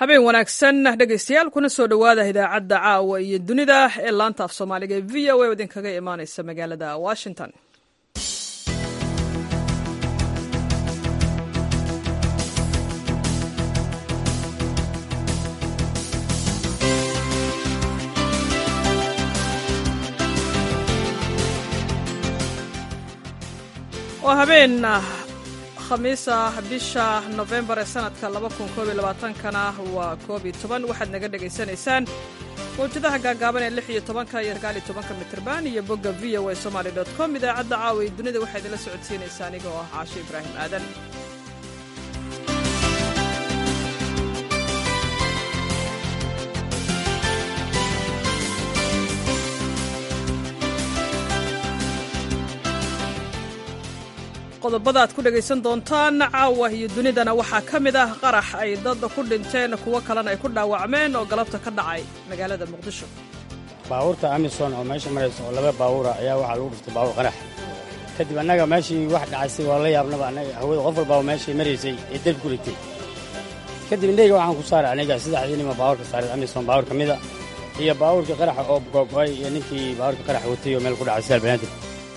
habeen wanaagsan dhegaystayaal kuna soo dhowaada idaacadda caawa iyo dunida ee laanta af soomaaliga ee v o a idinkaga imaaneysa magaalada washington waa habeen khamiisa bisha nofembar ee sanadka kana waa koob iyo toban waxaad naga dhegaysanaysaan mawjadaha gaagaaban ee lix iyo tobanka iyo sagaal iyo tobanka mitrban iyo bogga v o a somaly dot com idaacadda caawa iyo dunida waxaa idinla socodsiinaysaa aniga oo ah caasho ibraahim aadan qodobada aad ku dhegaysan doontaan caawa iyo dunidana waxaa ka mid ah qarax ay dad ku dhinteen kuwo kalena ay ku dhaawacmeen oo galabta ka dhacay magaalada muqdisho baabuurta amison oo meesha maraysa oo laba baabuura ayaa waxaa lagu dhiftay baabuur qarax kadib annaga meeshii wax dhacaysay waa la yaabnaba annaga hawada qof walbaaba meeshay maraysay ee derb ku ritay kadib indhayga waxaan ku saaray aniga saddexdii nima baabuurka saaray amison baabuur ka mida iyo baabuurkii qaraxa oo googo'ay iyo ninkii baabuurka qarax watay oo meel ku dhacay sidaal banaadir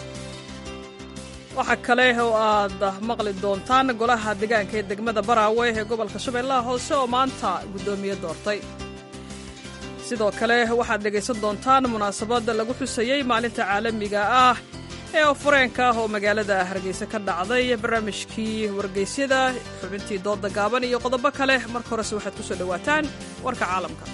waxaa kale oo aad maqli doontaan golaha deegaanka ee degmada baraawe ee gobolka shabeellaha hoose oo maanta guddoomiye doortay sidoo kale waxaad dhegaysan doontaan munaasabadda lagu xusayey maalinta caalamiga ah ee ofureenka ah oo magaalada hargeysa ka dhacday barnaamijkii wargeysyada xubintii dooda gaaban iyo qodobo kale marka horese waxaad ku soo dhowaataan warka caalamka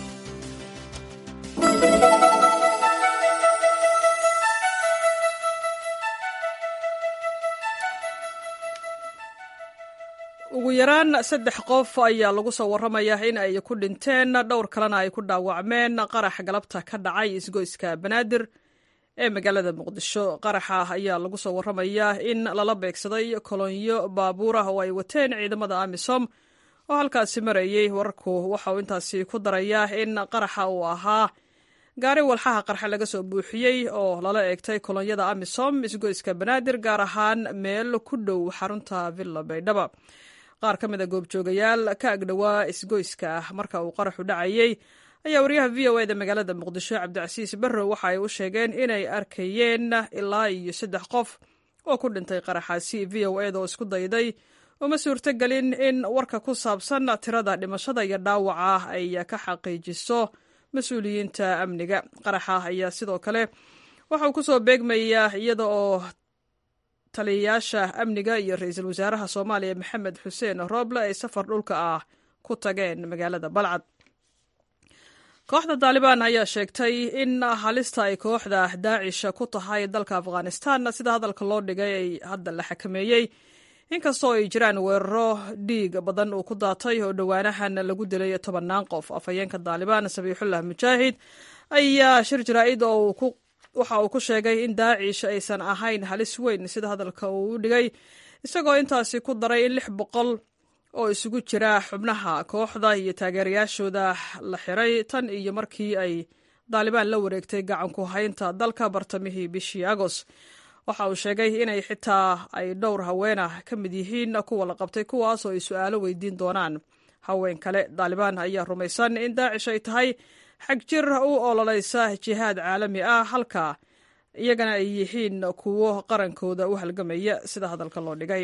ugu yaraan saddex qof ayaa lagu soo warramayaa in ay ku dhinteen dhowr kalena ay ku dhaawacmeen qarax galabta ka dhacay isgoyska banaadir ee magaalada muqdisho qaraxa ayaa lagu soo warramayaa in lala beegsaday kolonyo baabuur ah oo ay wateen ciidamada amisom oo halkaasi marayey wararku waxa uu intaasi ku darayaa in qaraxa uu ahaa gaari walxaha qarxa laga soo buuxiyey oo lala eegtay kolonyada amisom isgoyska banaadir gaar ahaan meel ku dhow xarunta villa baydhaba qaar ka mid a goobjoogayaal ka agdhowaa isgoyska ah marka uu qaraxu dhacayey ayaa wariyaha v o eda magaalada muqdisho cabdicasiis barrow waxa ay u sheegeen inay arkayeen ilaa iyo saddex qof oo ku dhintay qaraxaasi v o eda oo isku dayday uma suurtogelin in warka ku saabsan tirada dhimashada iyo dhaawaca ay ka xaqiijiso mas-uuliyiinta amniga qaraxa ayaa sidoo kale waxa uu ku soo beegmayaa iyada oo taliyayaasha amniga iyo ra-iisul wasaaraha soomaaliya maxamed xuseen rooble ay safar dhulka ah ku tageen magaalada balcad kooxda taalibaan ayaa sheegtay in halista ay kooxda daacisha ku tahay dalka afghanistan sida hadalka loo dhigay ay hadda la xakameeyey inkastoo ay jiraan weeraro dhiig badan uu ku daatay oo dhowaanahan lagu dilay tobannaan qof afhayeenka taalibaan sabiixullah mujaahid ayaa shir jaraa'id oo waxa uu ku sheegay in daacish aysan ahayn halis weyn sida hadalka uu u dhigay isagoo intaasi ku daray in lix boqol oo isugu jira xubnaha kooxda iyo taageerayaashooda la xiray tan iyo markii ay daalibaan la wareegtay gacanku haynta dalka bartamihii bishii agos waxa uu sheegay inay xitaa ay dhowr haweenah ka mid yihiin kuwa la qabtay kuwaas oo ay su-aalo weydiin doonaan haween kale daalibaan ayaa rumaysan in daacish ay tahay xag jir u ololeysa jihaad caalami ah halka iyagana ay yihiin kuwo qarankooda u halgamaya sida hadalka loo dhigay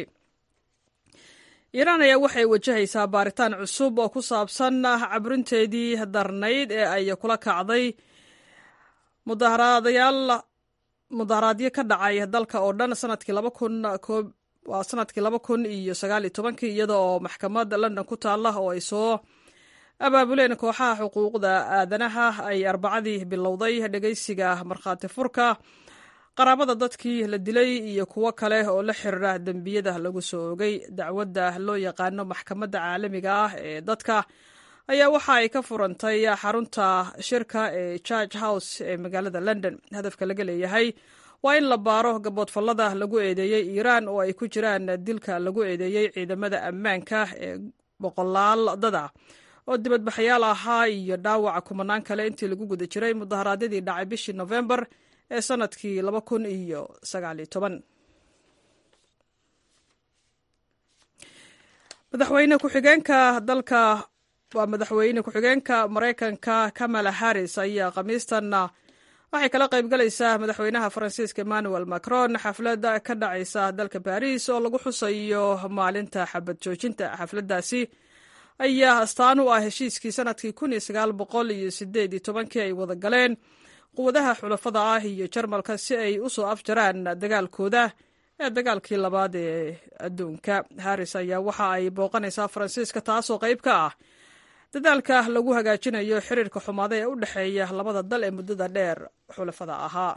iiraan ayaa waxay wajahaysaa baaritaan cusub oo ku saabsan cabrinteedii darnayd ee ay kula kacday mudaharadayaal mudaharaadyo ka dhacay dalka oo dhan sanadkii laba kun waa sanadkii laba kun iyo sagaal iyo tobankii iyada oo maxkamad london ku taalla oo ay soo abaabuleen kooxaha xuquuqda aadanaha ay arbacadii bilowday dhegaysiga markhaati furka qaraabada dadkii la dilay iyo kuwo kale oo la xiriira dembiyada lagu soo ogay dacwadda loo yaqaano maxkamadda caalamiga ah ee dadka ayaa waxa ay ka furantay xarunta shirka ee george house ee magaalada london hadafka laga leeyahay waa in la baaro gaboodfallada lagu eedeeyey iiraan oo ay ku jiraan dilka lagu eedeeyey ciidamada ammaanka ee boqolaal dada oo dibadbaxayaal ahaa iyo dhaawaca kumanaan kale intii lagu guda jiray mudaharaadyadii dhacay bishii nofembar ee sanadkii laba kun iyo sagaaliyo toban madaxweyne ku-xigeenka dalka waa madaxweyne ku-xigeenka maraykanka kamala harris ayaa khamiistanna waxay kala qaybgalaysaa madaxweynaha faransiiska emmanuel macron xafladda ka dhacaysa dalka baris oo lagu xusayo maalinta xabad joojinta xafladdaasi ayaa astaan u ah heshiiskii sanadkii kun iyo sagaal boqol iyo sideed iyo tobankii ay wada galeen quwadaha xulafada ah iyo jarmalka si ay u soo afjaraan dagaalkooda ee dagaalkii labaad ee adduunka harris ayaa waxa ay booqanaysaa faransiiska taasoo qayb ka ah dadaalka lagu hagaajinayo xiriirka xumaada ee u dhexeeya labada dal ee muddada dheer xulafada ahaa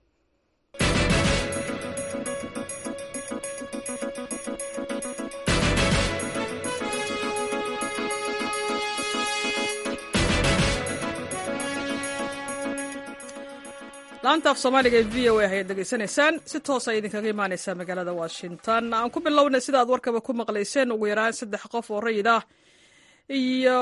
laanta af soomaaliga ee v o a ayaad degeysanaysaan si toos ay idinkaga imaaneysaa magaalada washington aan ku bilownay sida aad warkaba ku maqlayseen ugu yaraan saddex qof oo rayid ah iyo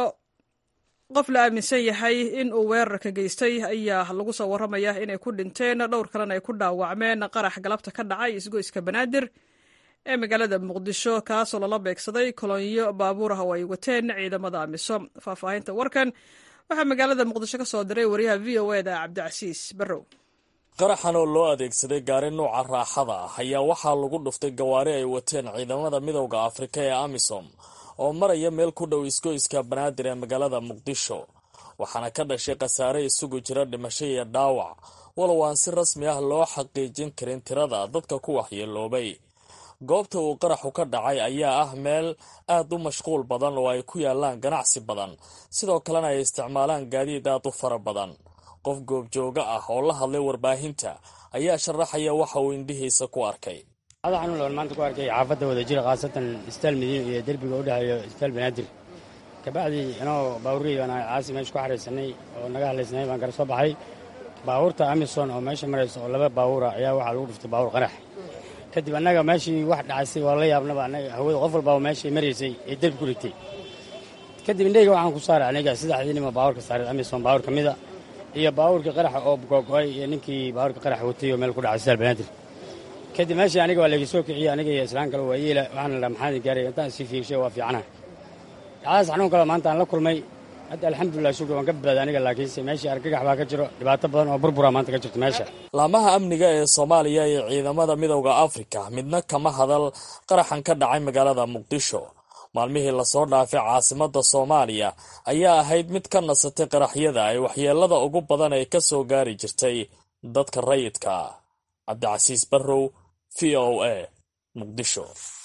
qof la aaminsan yahay in uu weerarka geystay ayaa lagu soo warramaya inay ku dhinteen dhowr kalena ay ku dhaawacmeen qarax galabta ka dhacay isgoyska banaadir ee magaalada muqdisho kaasoo lala beegsaday kolonyo baabuur ah oo ay wateen ciidamada amisom faahfaahinta warkan waxaa magaalada muqdisho ka soo diray wariyaha v o e da cabdicasiis barrow qaraxan oo loo adeegsaday gaari nuuca raaxada ah ayaa waxaa lagu dhuftay gawaari ay wateen ciidamada midowda afrika ee amisom oo maraya meel ku dhow isgoyska banaadir ee magaalada muqdisho waxaana ka dhashay khasaare isugu jira dhimasho iyo dhaawac walow aan si rasmi ah loo xaqiijin karin tirada dadka ku waxyeeloobay goobta uu qaraxu ka dhacay ayaa ah meel aad u mashquul badan oo ay ku yaalaan ganacsi badan sidoo kalena ay isticmaalaan gaadiid aad u fara badan qof goobjooga ah oo la hadlay warbaahinta ayaa sharaxaya waxa uu indhihiisa ku arkay ada xanuun loon maanta ku arkay xaafadda wada jira khaasatan istaal madiina iyo derbiga u dhexeeyo istaal banaadir kabacdii inoo baawurihii baan caasi meesha ku xaraysanay oo naga hadlaysnay baan kala soo baxay baabuurta amison oo meesha maraysa oo laba baawura ayaa waxaa lagu dhuftay baawur qarax kadib annaga meeshii wax dhacaysay waa la yaabnaba annaga hawada qof walbaa meeshay maraysay ee derbi ku rigtay kadib indhayga waxaan ku saaray aniga saddexdii nima baawurka saaray amison baawur ka mida iyo baawurkii qaraxa oo googo-ay iyo ninkii baawurka qaraxa watay oo meel ku dhacay istaal banaadir kadib meeshii aniga waa layga soo kiciyey aniga iyo islaan kale waa yeela waxaana la maxaadi gaaray intaan sii fiirshay waa fiicanaha dhacdaas xanuun kale maanta aan la kulmay hadda alxamdulilah shukr waan ka badbaaday aniga laakiinse meeshii argagax baa ka jiro dhibaato badan oo burbura maanta ka jirto meesha laamaha amniga ee soomaaliya iyo ciidamada midowda afrika midna kama hadal qaraxan ka dhacay magaalada muqdisho maalmihii lasoo dhaafay caasimada soomaaliya ayaa ahayd mid ka nasatay qaraxyada ay waxyeelada ugu badan ay ka soo gaari jirtay dadka rayidka cabdicasiis barrow v o a muqdisho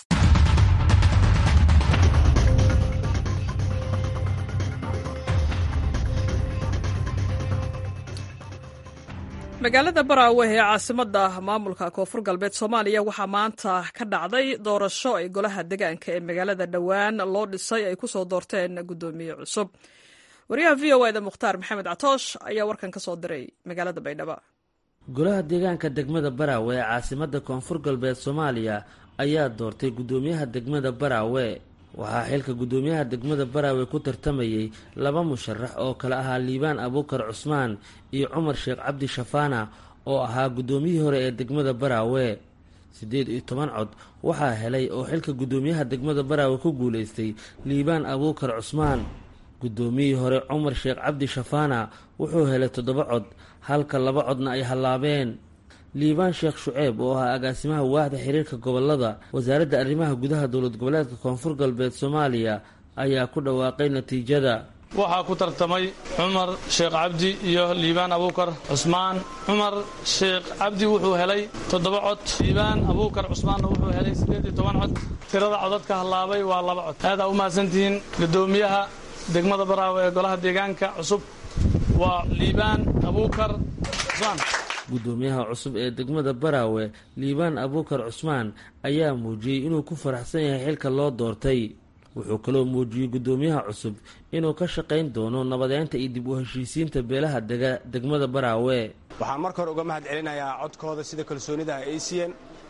magaalada baraawe ee caasimada maamulka koonfur galbeed soomaaliya waxaa maanta ka dhacday doorasho ay golaha degaanka ee magaalada dhowaan loo dhisay ay kusoo doorteen guddoomiye cusub wariyaha v o eda mukhtaar maxamed catoosh ayaa warkan ka soo diray magaalada baydhabo golaha deegaanka degmada baraawe ee caasimada koonfur galbeed soomaaliya ayaa doortay guddoomiyaha degmada baraawe waxaa xilka guddoomiyaha degmada baraawe ku tartamayey laba musharax oo kale ahaa liibaan abuukar cusmaan iyo cumar sheekh cabdi shafaana oo ahaa guddoomiyihii hore ee degmada baraawe siddeed iyo toban cod waxaa helay oo xilka guddoomiyaha degmada baraawe ku guulaystay liibaan abuukar cusmaan guddoomiyihii hore cumar sheekh cabdi shafaana wuxuu helay toddoba cod halka laba codna ay hallaabeen liibaan sheekh shuceeb oo ahaa agaasimaha waaxda xiriirka gobolada wasaaradda arrimaha gudaha dowlad goboleedka koonfur galbeed soomaaliya ayaa ku dhawaaqay natiijada waxaa ku tartamay cumar sheekh cabdi iyo liibaan abuukar cusmaan cumar sheekh cabdi wuxuu helay toddoba cod liibaan abuukar cusmaanna wuxuu helay siddeed iyo toban cod tirada codadka hallaabay waa laba cod aadaa u mahadsantihiin guddoomiyaha degmada baraawe ee golaha deegaanka cusub waa liibaan abuukar cusmaan guddoomiyaha cusub ee degmada baraawe liibaan abuukar cusmaan ayaa muujiyey inuu ku faraxsan yahay xilka loo doortay wuxuu kaloo muujiyey guddoomiyaha cusub inuu ka shaqayn doono nabadeynta iyo dib u heshiisiinta beelaha dega degmada baraawe waxaan marka hore uga mahad celinayaa codkooda sida kalsoonida ay siiyeen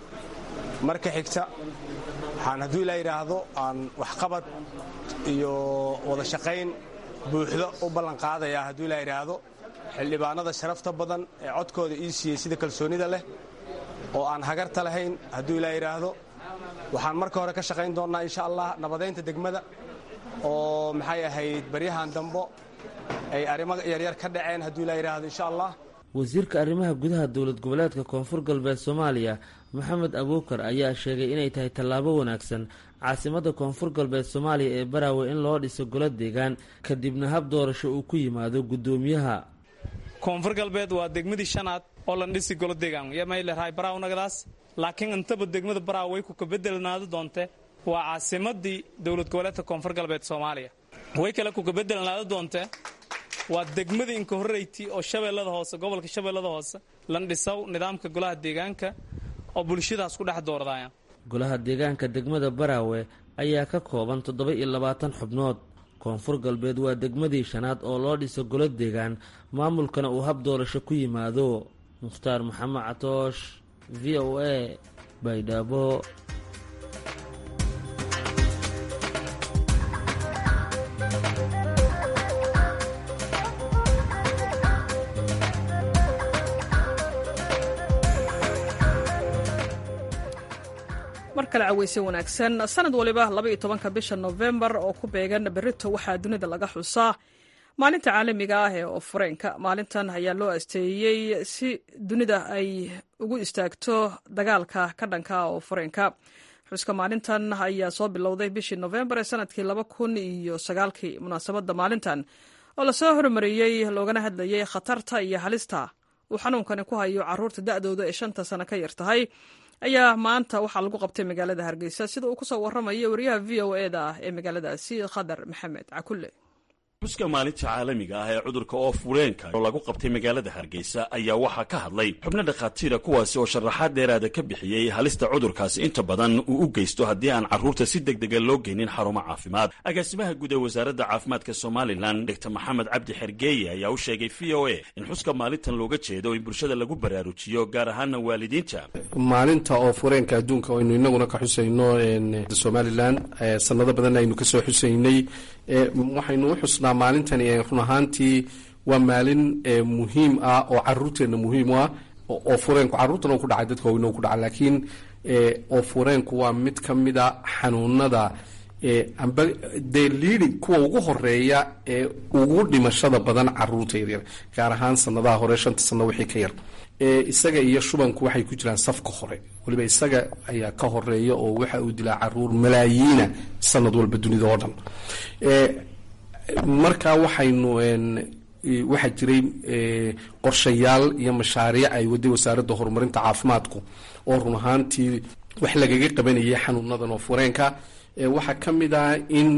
marka xigta waxaan hadduu ilaa yidhaahdo aan waxqabad iyo wada shaqayn buuxdo u ballanqaadayaa hadduu ilaa yidhaahdo xildhibaanada sharafta badan ee codkooda ii siiyey sida kalsoonida leh oo aan hagarta lahayn hadduu ilaa yidhaahdo waxaan marka hore ka shaqayn doonnaa insha allah nabadaynta degmada oo maxay ahayd baryahan dambo ay arrimo yaryar ka dhaceen hadduu ilaa yidhaahdo insha allah wasiirka arrimaha gudaha dowlad goboleedka koonfur galbeed soomaaliya maxamed abuukar ayaa sheegay inay tahay tallaabo wanaagsan caasimadda koonfur galbeed soomaaliya ee baraawe in loo dhiso golo deegaan kadibna hab doorasho uu ku yimaado guddoomiyaha koonfur galbeed waa degmadii shanaad oo lan dhisi golo deegaan ymaylehay baraaw nagadaas laakiin intaba degmada baraaw way ku kabedelnaado doonte waa caasimadii dowlad goboleedka koonfur galbeed soomaaliya way kale ku kabedelnaado doonte waa degmadii inka horreyti oo shabeellada hoose gobolka shabeellada hoose lan dhisow nidaamka golaha deegaanka oo bulshadaas ku dhex doordaya golaha deegaanka degmada baraawe ayaa ka kooban toddoba iyo labaatan xubnood koonfur galbeed waa degmadii shanaad oo loo dhiso golo deegaan maamulkana uu hab doorasho ku yimaado mukhtaar maxamed catoosh v o a baydhabo mar kale caweyse wanaagsan sanad waliba labaiyo tobanka bisha nofembar oo ku beegan berito waxaa dunida laga xusaa maalinta caalamiga ah ee oofureenka maalintan ayaa loo asteeyey si dunida ay ugu istaagto dagaalka ka dhanka oofureenka xuska maalintan ayaa soo bilowday bishii nofembar ee sanadkii laba kun iyo sagaalkii munaasabadda maalintan oo lasoo hormariyey loogana hadlayay khatarta iyo halista uu xanuunkani ku hayo caruurta da-dooda ee shanta sano ka yar tahay ayaa maanta waxaa lagu qabtay magaalada hargeysa sida uu kusoo waramayo wariyaha v o e da ah ee magaaladaasi khadar maxamed cakulle xuska maalinta caalamiga ah ee cudurka oofureenka oo lagu qabtay magaalada hargeysa ayaa waxaa ka hadlay xubno dhakhaatiira kuwaasi oo sharaxaad dheeraada ka bixiyey halista cudurkaasi inta badan uu u geysto haddii aan carruurta si deg dega loo geynin xarumo caafimaad agaasimaha guud ee wasaaradda caafimaadka somalilan dogtor maxamed cabdi xergeeye ayaa u sheegay v o a in xuska maalintan looga jeedo in bulshada lagu baraarujiyo gaar ahaana waalidiinta maalinta oofureenka adduunka aynu inaguna ka xusayno somalilan sanado badan aynu kasoo xusaynay waxaynu u xusnaa maalintani run ahaantii waa maalin muhiim ah oo caruurteena muhiim u ah oo fureenku carruurtana ku dhacay dadka weyna ku dhaca laakiin oo fureenku waa mid ka mid a xanuunada amba dee liidi kuwa ugu horeeya ee ugu dhimashada badan caruurta yaryar gaar ahaan sanadaha hore shanta sano wixii ka yar isaga iyo shubanku waxay ku jiraan safka hore waliba isaga ayaa ka horeeya oo waxa uu dilaa caruur malaayiina sanad walba dunida oo dhan marka waxaynu waxaa jiray qorshayaal iyo mashaariic ay waday wasaaradda horumarinta caafimaadku oo run ahaantii wax lagaga qabanayay xanuunadan oo fureenka waxaa ka mid ah in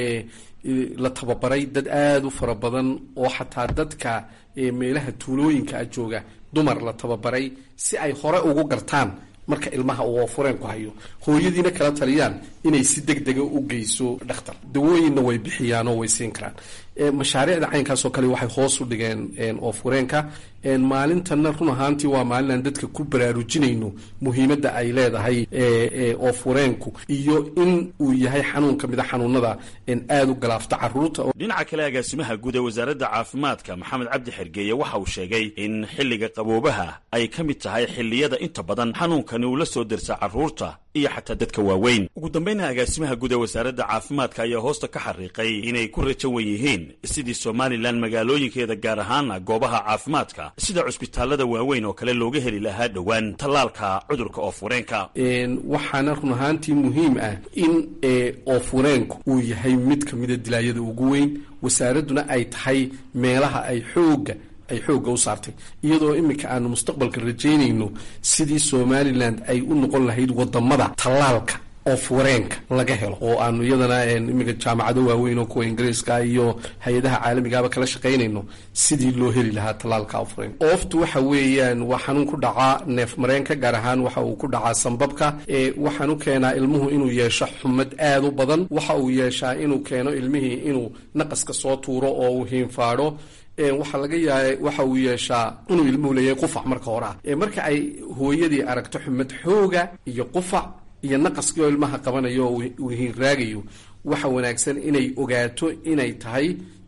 la tababaray dad aada u fara badan oo xataa dadka meelaha tuulooyinka a jooga dumar la tababaray si ay hore ugu gartaan marka ilmaha uu fureenku hayo hooyadiina kala taliyaan inay si deg dega u geyso dhakhtar dawooyinna way bixiyaan oo way siin karaan mashaariicda caynkaasoo kale waxay hoos u dhigeen oo fureenka maalintanna run ahaantii waa maalin aan dadka ku baraarujinayno muhiimadda ay leedahay oo fureenku iyo in uu yahay xanuun ka mid a xanuunada aada u galaafta caruurta dhinaca kale agaasimaha guud ee wasaaradda caafimaadka maxamed cabdi xergeeye waxa uu sheegay in xilliga qaboobaha ay ka mid tahay xilliyada inta badan xanuunkani uu la soo dersa caruurta iyo xataa dadka waaweyn ugu dambayna agaasimaha guud ee wasaaradda caafimaadka ayaa hoosta ka xariiqay inay ku rajo wan yihiin sidii somalilan magaalooyinkeeda gaar ahaana goobaha caafimaadka sida cusbitaalada waaweyn oo kale looga heli lahaa dhowaan tallaalka cudurka oofureenka waxaana run ahaantii muhiim ah in oofureenku uu yahay mid ka mida dilaayada ugu weyn wasaaradduna ay tahay meelaha ay xooga ay xoogga u saartay iyadoo iminka aanu mustaqbalka rajaynayno sidii somalilan ay u noqon lahayd wadamada tallaalka oo fureenka laga helo oo aanu iyadana iminka jaamacado waaweyn oo kuwa ingiriiska iyo hay-adaha caalamigaaba kala shaqaynayno sidii loo heli lahaa tallaalka ofureenka ooftu waxa weeyaan waa xanuun ku dhacaa neef mareenka gaar ahaan waxa uu ku dhacaa sambabka waxaan u keenaa ilmuhu inuu yeesho xumad aada u badan waxa uu yeeshaa inuu keeno ilmihii inuu naqaska soo tuuro oo uu hiinfaadho waxaa laga yaaba waxa uu yeeshaa inuu ilmuhu leeyahay qufac marka hore ah marka ay hooyadii aragto xumad xooga iyo qufac iyo naqaskii oo ilmaha qabanayo oo uu hiinraagayo waxa wanaagsan inay ogaato inay tahay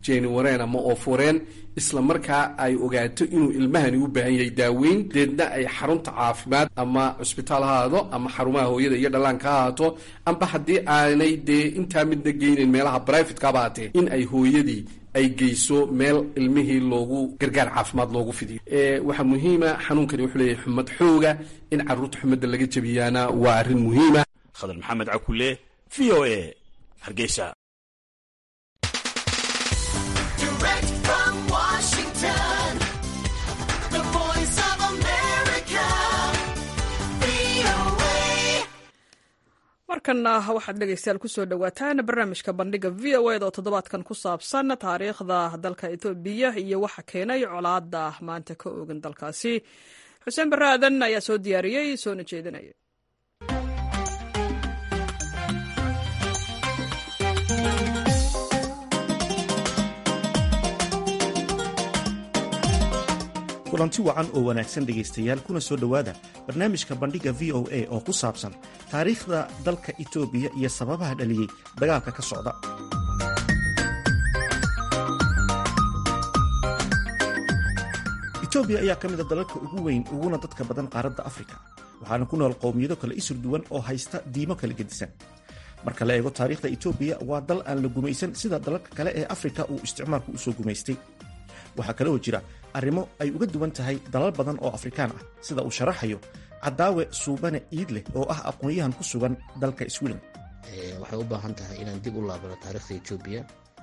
jeniwareen ama ooforeen isla markaa ay ogaato inuu ilmahani u baahan yahay daaweyn deedna ay xarunta caafimaad ama cusbitaal ha ahaado ama xarumaha hooyada iyo dhallaanka ha ahaato amba haddii aanay dee intaa midna geynayn meelaha brivatekaba haatee in ay hooyadii ay geyso meel ilmihii loogu gargaar caafimaad loogu fidiyo waxaa muhiima xanuunkani wuxuu leeyahay xumad xooga in carruurta xumadda laga jebiyaana waa arrin muhiima khadar maxamed cakule v o a hargeysa markanna waxaad dhegeystayaal kusoo dhowaataan barnaamijka bandhiga v o eda oo toddobaadkan ku saabsan taariikhda dalka etoobiya iyo waxa keenay colaada maanta ka oogan dalkaasi xuseen barre aadan ayaa soo diyaariyey soona jeedinaya kulanti wacan oo wanaagsan dhegaystayaal kuna soo dhowaada barnaamijka bandhigga v o a oo ku saabsan taariikhda dalka itoobiya iyo sababaha dhaliyey dagaalka ka socda itoobiya ayaa ka mid a dalalka ugu weyn uguna dadka badan qaaradda afrika waxaana ku nool qowmiyado kale isur duwan oo haysta diimo kala gedisan marka la eego taariikhda itoobiya waa dal aan la gumaysan sida dalalka kale ee afrika uu isticmaalku usoo gumaystay waxaa kale oo jira arrimo ay uga duwan tahay dalal badan oo afrikaan ah sida uu sharaxayo cadaawe suubane iidleh oo ah aqoon-yahan ku sugan dalka sweden waxay u baahan tahay inaan dib u laabano taariikhda etoobiya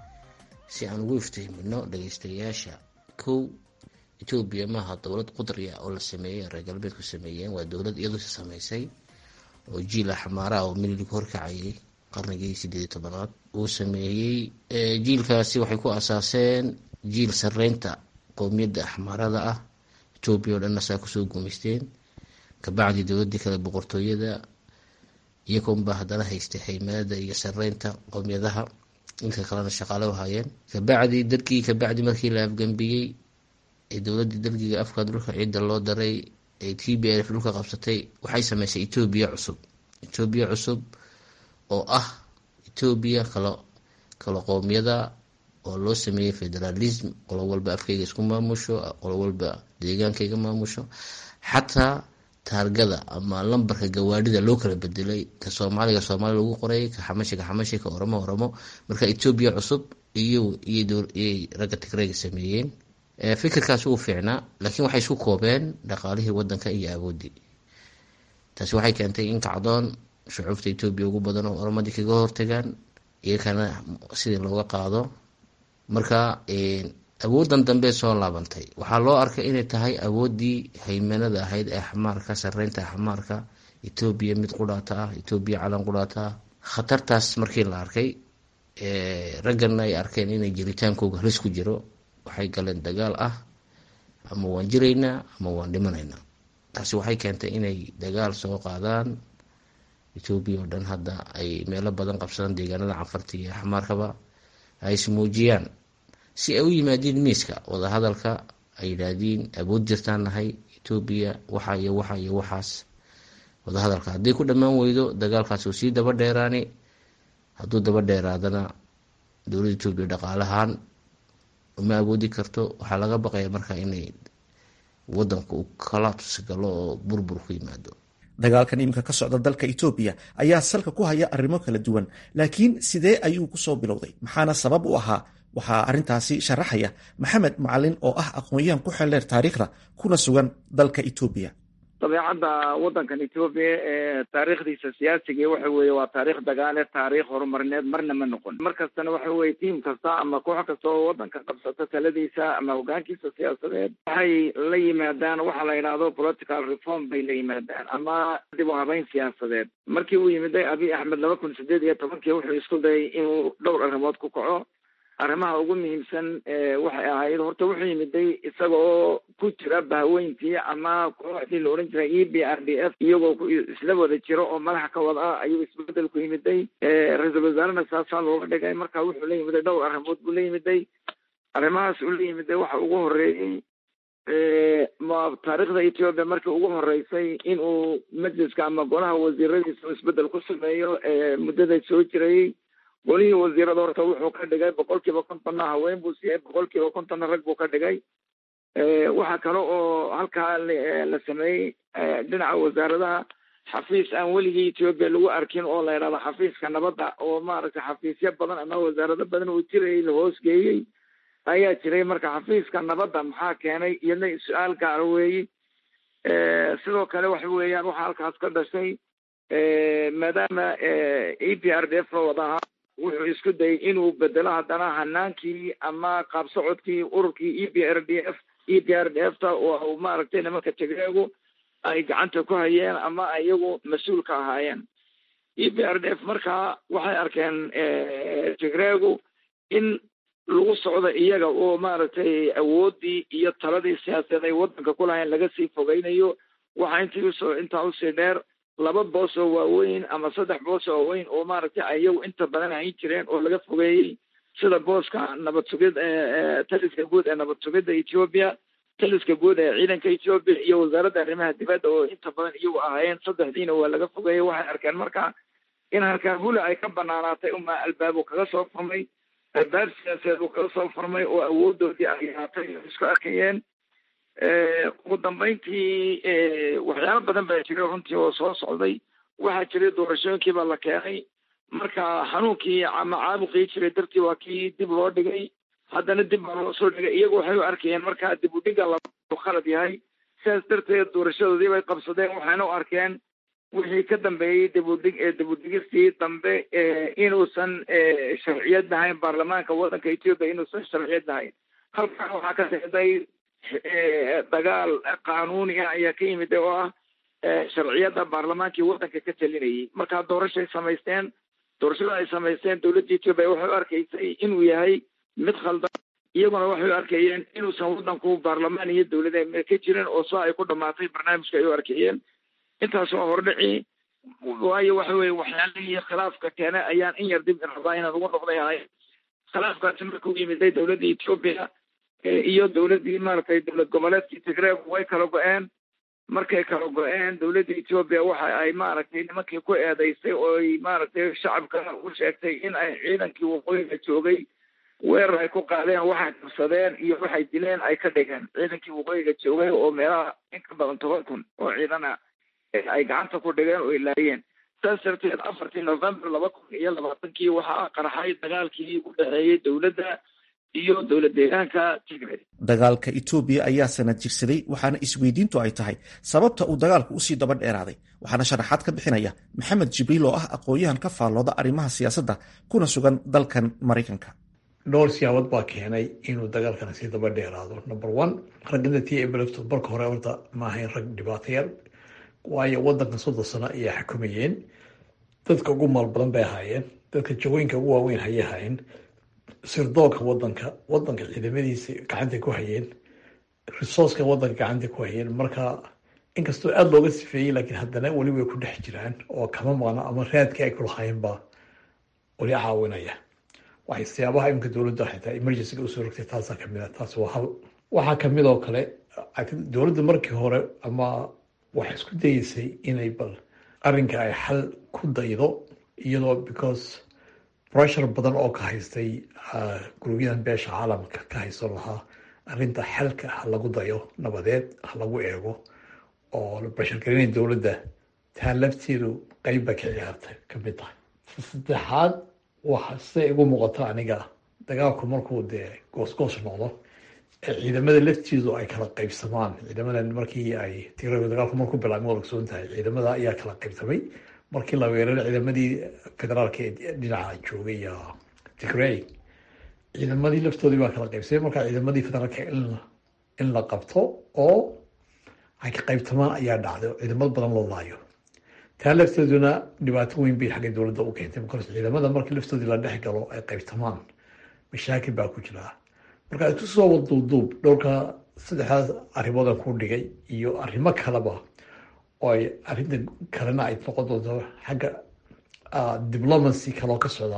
si aan ugu iftiimino dhageystayaasha kow etoobiya maaha dowlad qudriya oo la sameeyey reer galbeedku sameeyeen waa dowlad iyadu samaysay oo jiila xamaaraha oo mililig horkacayay qarnigii sideed tobanaad uu sameeyey jiilkaasi waxay ku asaaseen jiil sareynta qowmiyadda axmaarada ah etoobiya oo dhanna saa kusoo gumaysteen kabacdi dowladii kale boqortooyada iyagoonbaa haddana haystay haymanada iyo sareynta qowmiyadaha inka kalena shaqaale u haayeen kabacdi darkii kabacdi markii la afgambiyey ee dowladii dalgiga afka dhulka ciidda loo daray ee t b f dhulka qabsatay waxay sameysay etoobiya cusub etoobiya cusub oo ah etoobiya kala kala qowmiyada oo loo sameeyey federalism qolo walba afkayga isku maamusho qolo walba deegaankayga maamusho xataa taargada ama lambarka gawaadhida loo kala bedelay ka soomaaliga soomaali lagu qoray ka xamashi ka xamashi ka oromo oromo marka etoobiya cusub iyo iyay ragga tigreega sameeyeen fikirkaasi uu fiicnaa laakiin waxay isku koobeen dhaqaalihii wadanka iyo awoodii taasi waxay keentay in kacdoon shucuubta etoobiya ugu badan oo oromadii kaga hortagaan iyakana sidii looga qaado marka awoodan dambe soo laabantay waxaa loo arkay inay tahay awoodii haymanada ahayd ee xamaarka sareynta xamaarka etoobiya mid qudhaata ah etoobiya calan qudhaata ah khatartaas markii la arkay ragganna ay arkeen inay jiritaankooga halis ku jiro waxay galeen dagaal ah ama waan jiraynaa ama waan dhimanaynaa taasi waxay keentay inay dagaal soo qaadaan etoobiya oo dhan hadda ay meelo badan qabsadaan deegaanada canfarta iyo xamaarkaba ay ismuujiyaan si ay u yimaadiin miiska wadahadalka ay yidhaahdiin awood jirtaan nahay etoobiya waxa iyo waxa iyo waxaas wadahadalka hadday ku dhammaan weydo dagaalkaas uu sii daba dheeraani hadduu daba dheeraadana dowladda etoobiya dhaqaalahaan uma awoodi karto waxaa laga baqaya marka inay wadanka uu kala tusgalo oo burbur ku yimaado dagaalkan iminka ka socda dalka etoobiya ayaa salka ku haya arrimo kala duwan laakiin sidee ayuu kusoo bilowday maxaana sabab u ahaa waxaa arrintaasi sharaxaya maxamed macalin oo ah aqoon-yahan ku xeldheer taariikhda kuna sugan dalka etoobiya dabeecadda waddankan etoobiya ee taariikhdiisa siyaasiga waxa weeye waa taariikh dagaale taariikh horumarineed marna ma noqon mar kastana waxa weye tiim kasta ama koox kasta oo waddanka qabsata taladiisa ama hogaankiisa siyaasadeed waxay la yimaadaan waxa la yidhaahdo political reform bay la yimaadaan ama dib u habeyn siyaasadeed markii uu yimiday abiy axmed laba kun sideed iyo tobankii wuxuu isku dayay inuu dhowr arrimood ku kaco arrimaha ugu muhiimsan waxay ahayd horta wuxuu yimiday isaga oo ku jira bahweyntii ama kooxdii la odhan jiray e b r d f iyagoo isla wada jiro oo madaxa ka wada ah ayuu isbedel ku yimiday ra-iisul wasaarena saasaa looga dhigay marka wuxuu la yimiday dhowr arrimood buu la yimiday arrimahaas uu la yimiday waxa ugu horeeyey taariikhda etoobiya markii ugu horeysay inuu majliska ama golaha wasiiradiisa isbedel ku sameeyo muddada soo jirayey golihii wasiirada horta wuxuu ka dhigay boqol kiiba kontonna haween buu siiyey boqol kiiba kontonna rag buu ka dhigay waxaa kale oo halkaa la sameeyey dhinaca wasaaradaha xafiis aan weligii etoobiya lagu arkin oo la yidhahdo xafiiska nabadda oo maaragtay xafiisyo badan ama wasaarado badan uu jirayay la hoosgeeyey ayaa jiray marka xafiiska nabadda maxaa keenay iyadna su-aal gaara weeyi sidoo kale waxa weeyaan waxaa halkaas ka dhashay maadaama e p r d f la wadaha wuxuu isku dayay inuu bedelo haddana hanaankii ama qaab socodkii ururkii e p r d f e p r d f ta oo maaragtay nimanka tigreegu ay gacanta ku hayeen ama iyagu mas-uul ka ahaayeen e p r d f markaa waxay arkeen tigreegu in lagu socdo iyaga oo maaragtay awooddii iyo taladii siyaasadeed ay waddanka ku lahayn laga sii fogeynayo waxaa intii usoo intaa usii dheer laba boos oo waaweyn ama saddex boos oo waaweyn oo maaragtay iyagu inta badan hayn jireen oo laga fogeeyey sida booska nabad sugid taliska guud ee nabad sugidda ethiopia taliska guud ee ciidanka ethiopia iyo wasaaradda arrimaha dibadda oo inta badan iyagu ahaayeen saddexdiina waa laga fogeeyey waxay arkeen marka in halkaa hula ay ka banaanaatay uma albaabo kaga soo furmay albaab siyaasadeed uu kaga soo furmay oo awoodoodii ay yaatay isku arkayeen ugu dambeyntii waxyaalo badan baa jiray runtii oo soo socday waxaa jiray doorashooyinkii baa la keenay marka xanuunkii ama caabuqii jiray dartii waa kii dib loo dhigay haddana dib baa loo soo dhigay iyagu waxay u arkayeen markaa dib u dhiga la khalad yahay sidaas darteed doorashadoodii bay qabsadeen waxayna u arkeen wixii ka dambeeyey dibudhig dibudhigistii dambe inuusan sharciyad lahayn baarlamaanka waddanka ethiopia inuusan sharciyad lahayn halkan waxaa ka sexday dagaal qaanuuni ah ayaa ka yimid oo ah sharciyadda baarlamaankii waddanka ka talinayay markaa doorashay samaysteen doorashada ay samaysteen dowladda ethiopia waxay u arkaysay inuu yahay mid khaldan iyaguna waxay u arkayeen inuusan waddanku baarlamaan iyo dowlada ka jirin oo soo ay ku dhamaatay barnaamijka ay u arkayeen intaas waa hordhici waayo waxa weye waxyaalihii khilaafka keene ayaan in yar dib rabaa inaan ugu noqday ahay khilaafkaasi markuu yimiday dowladda ethiopia iyo dowladdii maaragtay dowlad goboleedkii tigreeg way kala go-een markay kala go-een dowladda ethiopia waxa ay maaragtay nimankii ku eedeysay oo ay maaragtay shacabka u sheegtay in ay ciidankii waqooyiga joogay weerar ay ku qaadeen waxay qabsadeen iyo waxay dileen ay ka dhigeen ciidankii waqooyiga joogay oo meelaha in ka badan toban kun oo ciidana ay gacanta ku dhigeen oo ilaayeen saas darteed afartii november laba kun iyo labaatankii waxaa qarxay dagaalkii u dhexeeyey dowladda iyo dowlad deegaanka tigray dagaalka etoobiya ayaa sanad jirsaday waxaana isweydiintu ay tahay sababta uu dagaalku usii daba dheeraaday waxaana sharaxaad ka bixinaya maxamed jibriil oo ah aqoon-yahan ka faallooda arrimaha siyaasadda kuna sugan dalkan maraykanka dhowr siyaabood baa keenay inuu dagaalkana sii daba dheeraado number one raggada t eblefto marka hore horta ma ahayn rag dhibaatayaal waayo wadankan soddon sano ayaa xukumayeen dadka ugu maal badan bay ahaayeen dadka jagooyinka ugu waaweyn hayay ahaayeen sirdoonka wadanka wadanka ciidamadiisa gacantay ku hayeen resourceka wadanka gacantay ku hayeen marka inkastoo aada looga sifeeyey laakiin haddana weli way ku dhex jiraan oo kama maqna ama raadkii ay kulahaayeen baa weli caawinaya waxay siyaabaha imika dowladda xitaa emergencyga usoo rogtay taasaa kamid a taas waa hal waxaa kamid oo kale dowladda markii hore ama waxay isku dayeysay inay bal arrinka ay xal ku daydo iyadoo because pressure badan oo ka haystay gurubyadan beesha caalamka ka haysan lahaa arrinta xalka ha lagu dayo nabadeed ha lagu eego oo la bashargarinay dowladda taa lafteedu qeyb ba ka ciyaartay kamid tahay saddexaad waxa siday igu muuqato aniga dagaalku markuu dee goosgoos noqdo ee ciidamada laftiidu ay kala qaybsamaan ciidamadan markii ay tigray dagaalku markuu bilaabmay waa ogsoon tahay ciidamada ayaa kala qaybsamay markii la weeraray ciidamadii federaalka ee dhinaca joogay tigray ciidamadii laftoodii baa kala qaybsamay markaa ciidamadii federaalka in la qabto oo ay ka qaybtamaan ayaa dhacday oo ciidamad badan loo laayo taa lafteeduna dhibaato weyn bay xagga dowladda u keentay markaas ciidamada markii laftoodii la dhex galo ay qaybtamaan mashaakil baa ku jira marka isku soo waduuduub dhowrka saddexdaas arrimoodan ku dhigay iyo arrimo kaleba oo ay arrinta kalena ay noqon doonto xagga diplomacy kaloo ka socda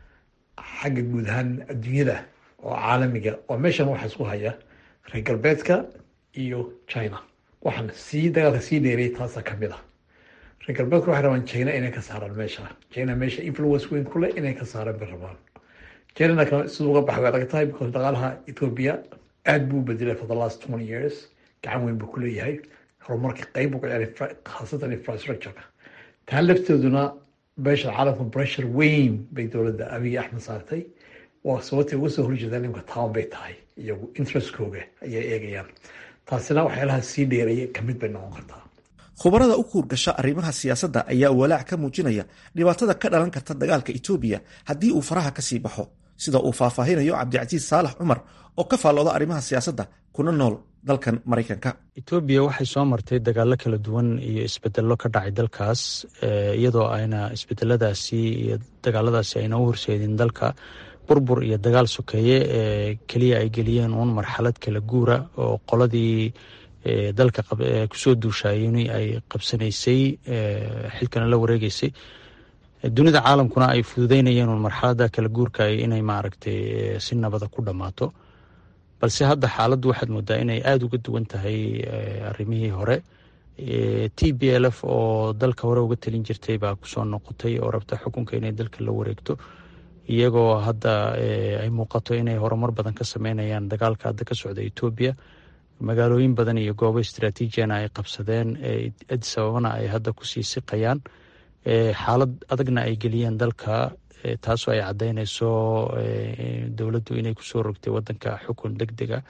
xagga guud ahaan adduunyada oo caalamiga oo meeshan waxaa isku haya reer galbeedka iyo china waxaan sii dagaalka sii dheeray taasa kamid ah reer galbeedku waxay rabaan china inay ka saaraan meesha china meesha influence weyn ku leh inay ka saaraan bay rabaan chinana siduu uga baxay way adag tahay because dhaqaalaha ethiopia aad buu u bedelay for the last twenty years gacan weyn buu ku leeyahay horumarka qeyb buu ka ciyaaray khaasatan infrastructureka taa lafteeduna beesha caalamka pressure weyn bay dowladda abiy axmed saartay waa sababtay uga soo horjeedaan imka town bay tahay iyagu interestkooga ayay eegayaan taasina waxyaalaha sii dheeraya kamid bay noqon kartaa khubarada u kuurgasha arrimaha siyaasadda ayaa walaac ka muujinaya dhibaatada ka dhalan karta dagaalka etoobiya haddii uu faraha ka sii baxo sida uu faahfaahinayo cabdicasiis saalax cumar oo ka faallooda arrimaha siyaasadda kuna nool dalkan maraykanka etoobiya waxay soo martay dagaallo kala duwan iyo isbedello ka dhacay dalkaas iyadoo ayna isbedeladaasi iyo dagaaladaasi ayna u horseedin dalka burbur iyo dagaal sokeeye ee keliya ay geliyeen uun marxalad kala guura oo qoladii dalka kusoo duushaayni ay qabsanaysay xilkana la wareegeysay dunida caalamkuna ay fududeynayeen uun marxalada kala guurka inay maaragtay si nabada ku dhammaato balse hadda xaaladdu waxaad moodaa inay aada uga duwan tahay arrimihii hore t b l f oo dalka hore uga talin jirtay baa kusoo noqotay oo rabta xukunka inay dalka la wareegto iyagoo hadda ay muuqato inay horumar badan ka sameynayaan dagaalka hadda ka socda etoobiya magaalooyin badan iyo goobo istraatiijiyana ay qabsadeen adis ababana ay hadda kusii siqayaan xaalad adagna ay geliyeen dalka taasoo ay caddeynayso dowladdu inay kusoo rogtay wadanka xukun deg dega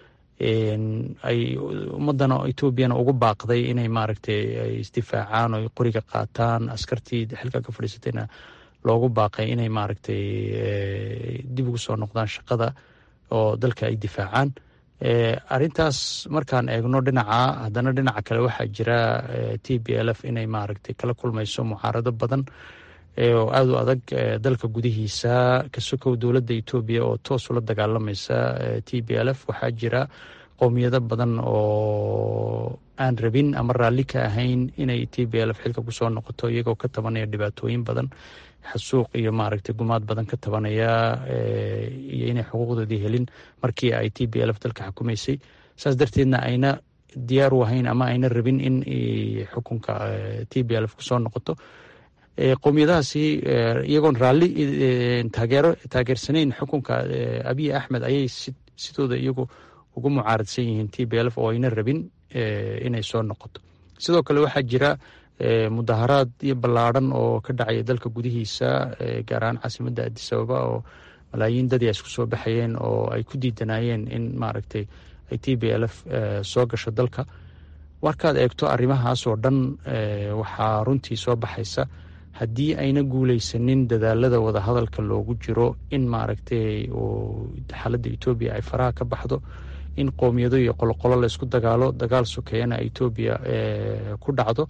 ay ummadana etoobiyana ugu baaqday inay maaragtay ay isdifaacaan oo qoriga qaataan askartii xilka ka fadhiisatayna loogu baaqay inay maaragtay dib ugu soo noqdaan shaqada oo dalka ay difaacaan arintaas markaan eegno dhinaca haddana dhinaca kale waxaa jira t b l f inay maaragtay kala kulmayso mucaarado badan oo aada u adag dalka gudihiisa ka sokow dowladda etoobiya oo toos ula dagaalamaysa t b l f waxaa jira qowmiyado badan oo aan rabin ama raalli ka ahayn inay t b l f xilka kusoo noqoto iyagoo ka tabanaya dhibaatooyin badan xasuuq iyo maaragtay gumaad badan ka tabanaya iyo inay xuquuqdoodii helin markii ay t b l f dalka xukumaysay saas darteedna ayna diyaar u ahayn ama ayna rabin in xukunka t b l f kusoo noqoto qowmiyadahaasi iyagoon raalli taageero taageersanayn xukunka abiy axmed ayay sidooda iyagu ugu mucaaradsan yihiin t b l f oo ayna rabin inay soo noqoto sidoo kale waxaa jira mudaharaad iyo ballaadhan oo ka dhacaya dalka gudihiisa gaar ahaan caasimadda adis ababa oo malaayiin dadii ay isku soo baxayeen oo ay ku diidanayeen in maaragtay ay t b l f soo gasho dalka markaad eegto arrimahaas oo dhan waxaa runtii soo baxaysa haddii ayna guuleysanin dadaalada wadahadalka loogu jiro in maaragtay xaaladda etoobiya ay faraha ka baxdo in qoomiyado iyo qoloqolo laysku dagaalo dagaal sokeeyana etoobiya ku dhacdo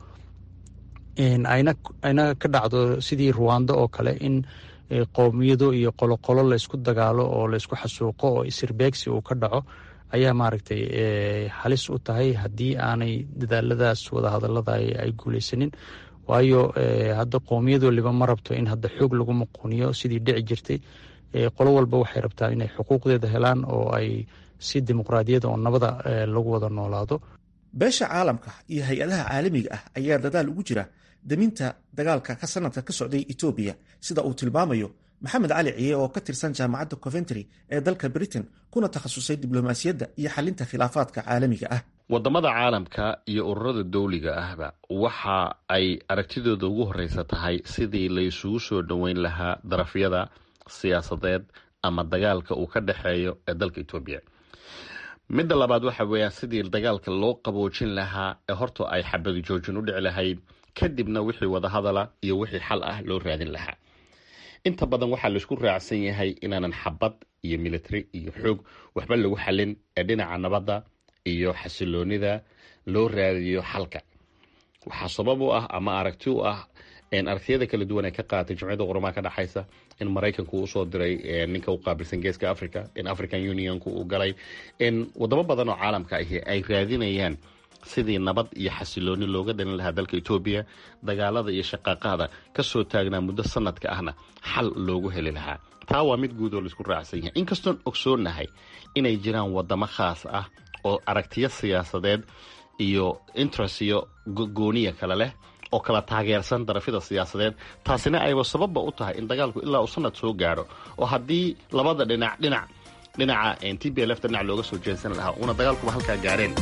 ayna ka dhacdo sidii ruwando oo kale in qowmiyado iyo qoloqolo laysku dagaalo oo laysku xasuuqo oo isirbeegsi uu ka dhaco ayaa maaragtay halis u tahay haddii aanay dadaaladaas wadahadalada ay guuleysanin waayo hadda qowmiyad waliba ma rabto in hadda xoog lagu muquuniyo sidii dhici jirtay qolo walba waxay rabtaa inay xuquuqdeeda helaan oo ay si dimuqraadiyada oo nabada lagu wada noolaado beesha caalamka iyo hay-adaha caalamiga ah ayaa dadaal ugu jira daminta dagaalka ka sanadka ka socday etoobiya sida uu tilmaamayo maxamed cali ciye oo ka tirsan jaamacadda coventry ee dalka britain kuna takhasusay diblomaasiyadda iyo xalinta khilaafaadka caalamiga ah wadamada caalamka iyo ururada dowliga ahba waxa ay aragtidooda ugu horeysa tahay sidii laysugu soo dhoweyn lahaa darafyada siyaasadeed ama dagaalka uu ka dhexeeyo ee dalka etoobiya midda labaad waxa weeyaan sidii dagaalka loo qaboojin lahaa ee horta ay xabadi joojin u dhici lahayd kadibna wixii wadahadala iyo wixii xal ah loo raadin lahaa inta badan waxaa laisku raacsan yahay inaanan xabad iyo military iyo xoog waxba lagu xalin ee dhinaca nabadda iyo xasiloonida loo raadiyo xalka waxaa sabab u ah ama aragti u ah aragtiyada kala duwan ee ka qaatay jumciyadda qurumaha ka dhexaysa in maraykanku uu usoo diray ninka u qaabilsan geeska africa in african unionku uu galay in wadamo badan oo caalamka ahi ay raadinayaan sidii nabad iyo xasilooni looga dhalin lahaa dalka etoobiya dagaalada iyo shaqaaqaada kasoo taagnaa muddo sanadka ahna xal loogu heli lahaa taa waa mid guud oo laisku raacsan yahay inkastoon ogsoonahay inay jiraan wadamo khaas ah oo aragtiyo siyaasadeed iyo interest iyo gooniya kale leh oo kala taageersan darafyada siyaasadeed taasina ayba sababba u tahay in dagaalku ilaa uu sanad soo gaadho oo haddii labada dhinac dhinac dhinaca t b lfta dhinac looga soo jeedsan lahaa uuna dagaalkuba halkaa gaareen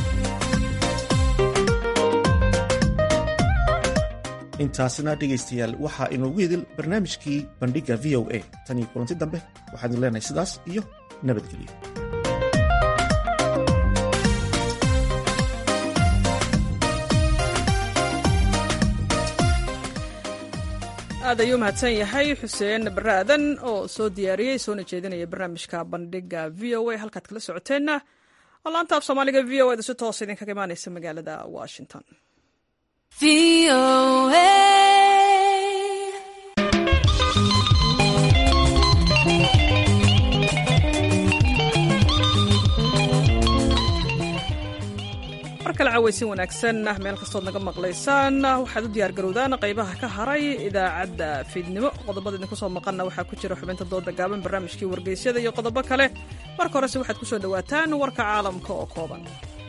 intaasina dhegaystayaal waxaa inoogu idil barnaamijkii bandhigga v o a tan iyo kulanti dambe waxaan idin leenahay sidaas iyo nabadgelyo aad ayuu mahadsan yahay xuseen bare aadan oo soo diyaariyey soona jeedinaya barnaamijka bandhiga v o a halkaad kala socoteenna oo laanta af soomaaliga v o eda si toosa idinkaga imaaneysa magaalada washington mar kale cawaysin wanaagsan meel kastood naga maqlaysaan waxaad u diyaargarowdaan qaybaha ka haray idaacadda fiidnimo qodobada idinku soo maqanna waxaa ku jira xubinta dooda gaaban barnaamijkii wargeysyada iyo qodobo kale marka horese waxaad ku soo dhowaataan warka caalamka oo kooban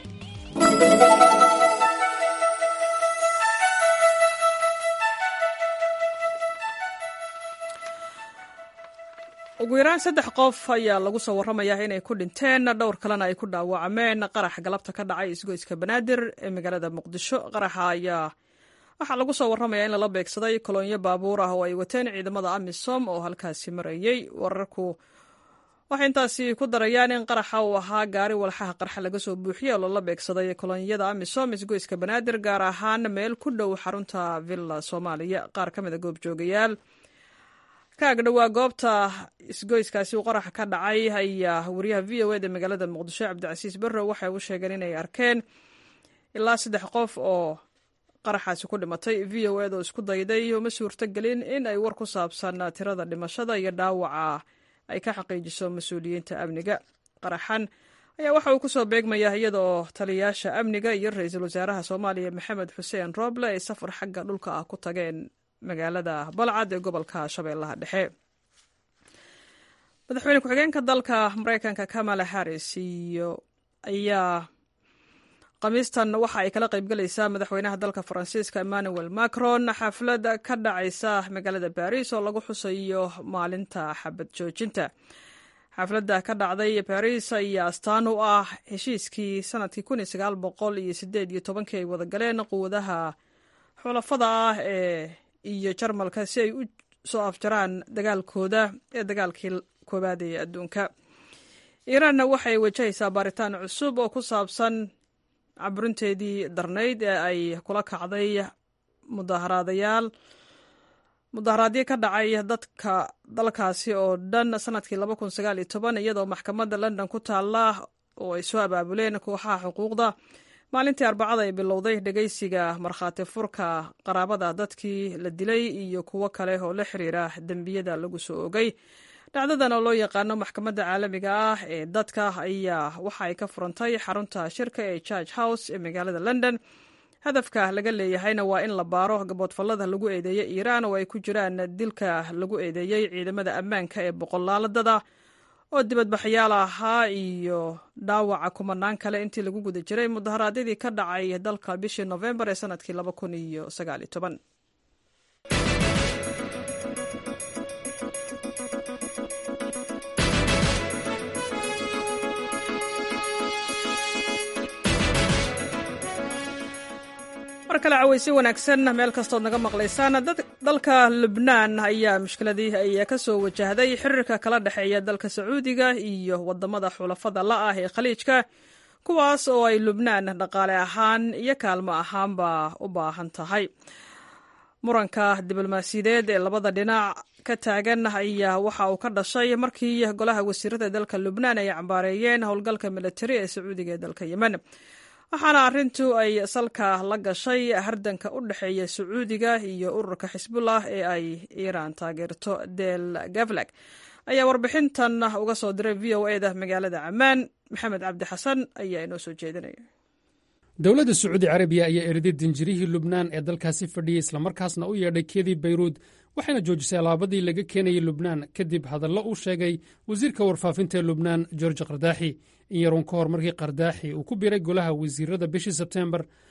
ugu yaraan saddex qof ayaa lagu soo warramayaa inay ku dhinteen dhowr kalena ay ku dhaawacmeen qarax galabta ka dhacay isgoyska banaadir ee magaalada muqdisho qaraxa ayaa waxaa lagu soo warramayaa in lala beegsaday kolonyo baabuur ah oo ay wateen ciidamada amisom oo halkaasi marayey wararku waxay intaasi ku darayaan in qaraxa uu ahaa gaari walxaha qarxa laga soo buuxiyey oo lala beegsaday kolonyada amisom isgoyska banaadir gaar ahaan meel ku dhow xarunta villa soomaaliya qaar ka mid a goobjoogayaal kaagdhowaa goobta isgoyskaasi uu qaraxa ka dhacay ayaa wariyaha v o eda magaalada muqdisho cabdicasiis barrow waxay u sheegeen inay arkeen ilaa saddex qof oo qaraxaasi ku dhimatay v o eda oo isku dayday uma suurtogelin in ay war ku saabsan tirada dhimashada iyo dhaawaca ay ka xaqiijiso mas-uuliyiinta amniga qaraxan ayaa waxa uu kusoo beegmayaa iyadaoo taliyayaasha amniga iyo ra-iisul wasaaraha soomaaliya maxamed xuseen rooble ay safar xagga dhulka ah ku tageen magaalada balcad ee gobolka shabeellaha dhexe madaxweyne ku-xigeenka dalka mareykanka kamala harris iyo ayaa khamiistan waxa ay kala qaybgalaysaa madaxweynaha dalka faransiiska emmanuel macron xaflad ka dhacaysa magaalada baris oo lagu xusayo maalinta xabad joojinta xafladda ka dhacday baris ayaa astaan u ah heshiiskii sanadkii kun iyo sagaal boqol iyo sideed iyo tobankii ay wada galeen quwadaha xulafada ah ee iyo jarmalka si ay u soo afjaraan dagaalkooda ee dagaalkii koowaad ee adduunka iiraanna waxay wajahaysaa baaritaan cusub oo ku saabsan caburinteedii darnayd ee ay kula kacday mudaaharaadayaal mudaharaadyo ka dhacay dadka dalkaasi oo dhan sanadkii laba kun sagaal iyo toban iyadoo maxkamadda london ku taalla oo ay soo abaabuleen kooxaha xuquuqda maalintii arbacada ay bilowday dhegeysiga markhaati furka qaraabada dadkii la dilay iyo kuwo kale oo la xiriira dembiyada lagu soo ogay dhacdadan oo loo yaqaano maxkamadda caalamiga ah ee dadka ayaa waxa ay ka furantay xarunta shirka ee george house ee magaalada london hadafka laga leeyahayna waa in la baaro gaboodfallada lagu eedeeyey iiraan oo ay ku jiraan dilka lagu eedeeyey ciidamada ammaanka ee boqolaaladada oo dibadbaxyaal ahaa iyo dhaawaca kumanaan kale intii lagu guda jiray mudaharaadyadii ka dhacay dalka bishii nofembar ee sanadkii laba kun iyo sagaal iyo toban mar kale caweysi wanaagsan meel kastood naga maqlaysaan dalka lubnaan ayaa mushkiladii ay ka soo wajahday xiriirka kala dhexeeya dalka sacuudiga iyo wadamada xulafada la ah ee khaliijka kuwaas oo ay lubnaan dhaqaale ahaan iyo kaalmo ahaanba u baahan tahay muranka diblomaasiyadeed ee labada dhinac ka taagan ayaa waxa uu ka dhashay markii golaha wasiirada dalka lubnaan ay cambaareeyeen howlgalka militari ee sacuudiga ee dalka yemen waxaana arrintu ay salka la gashay hardanka u dhexeeya sacuudiga iyo ururka xisbullah ee ay iiraan taageerto del gavlag ayaa warbixintan uga soo diray v o eda magaalada camaan maxamed cabdi xasan ayaa inoo soo jeedinaya dowladda sacuudi carabiya ayaa eriday dinjirihii lubnaan ee dalkaasi fadhiyey islamarkaasna u yeedhay keedii bayruud waxayna joojisay alaabadii laga keenayay lubnaan kadib hadallo uu sheegay wasiirka warfaafinta ee lubnaan george kardaaxi in yaruun ka hor markii kardaaxi uu ku biray golaha wasiirada bishii sebteembar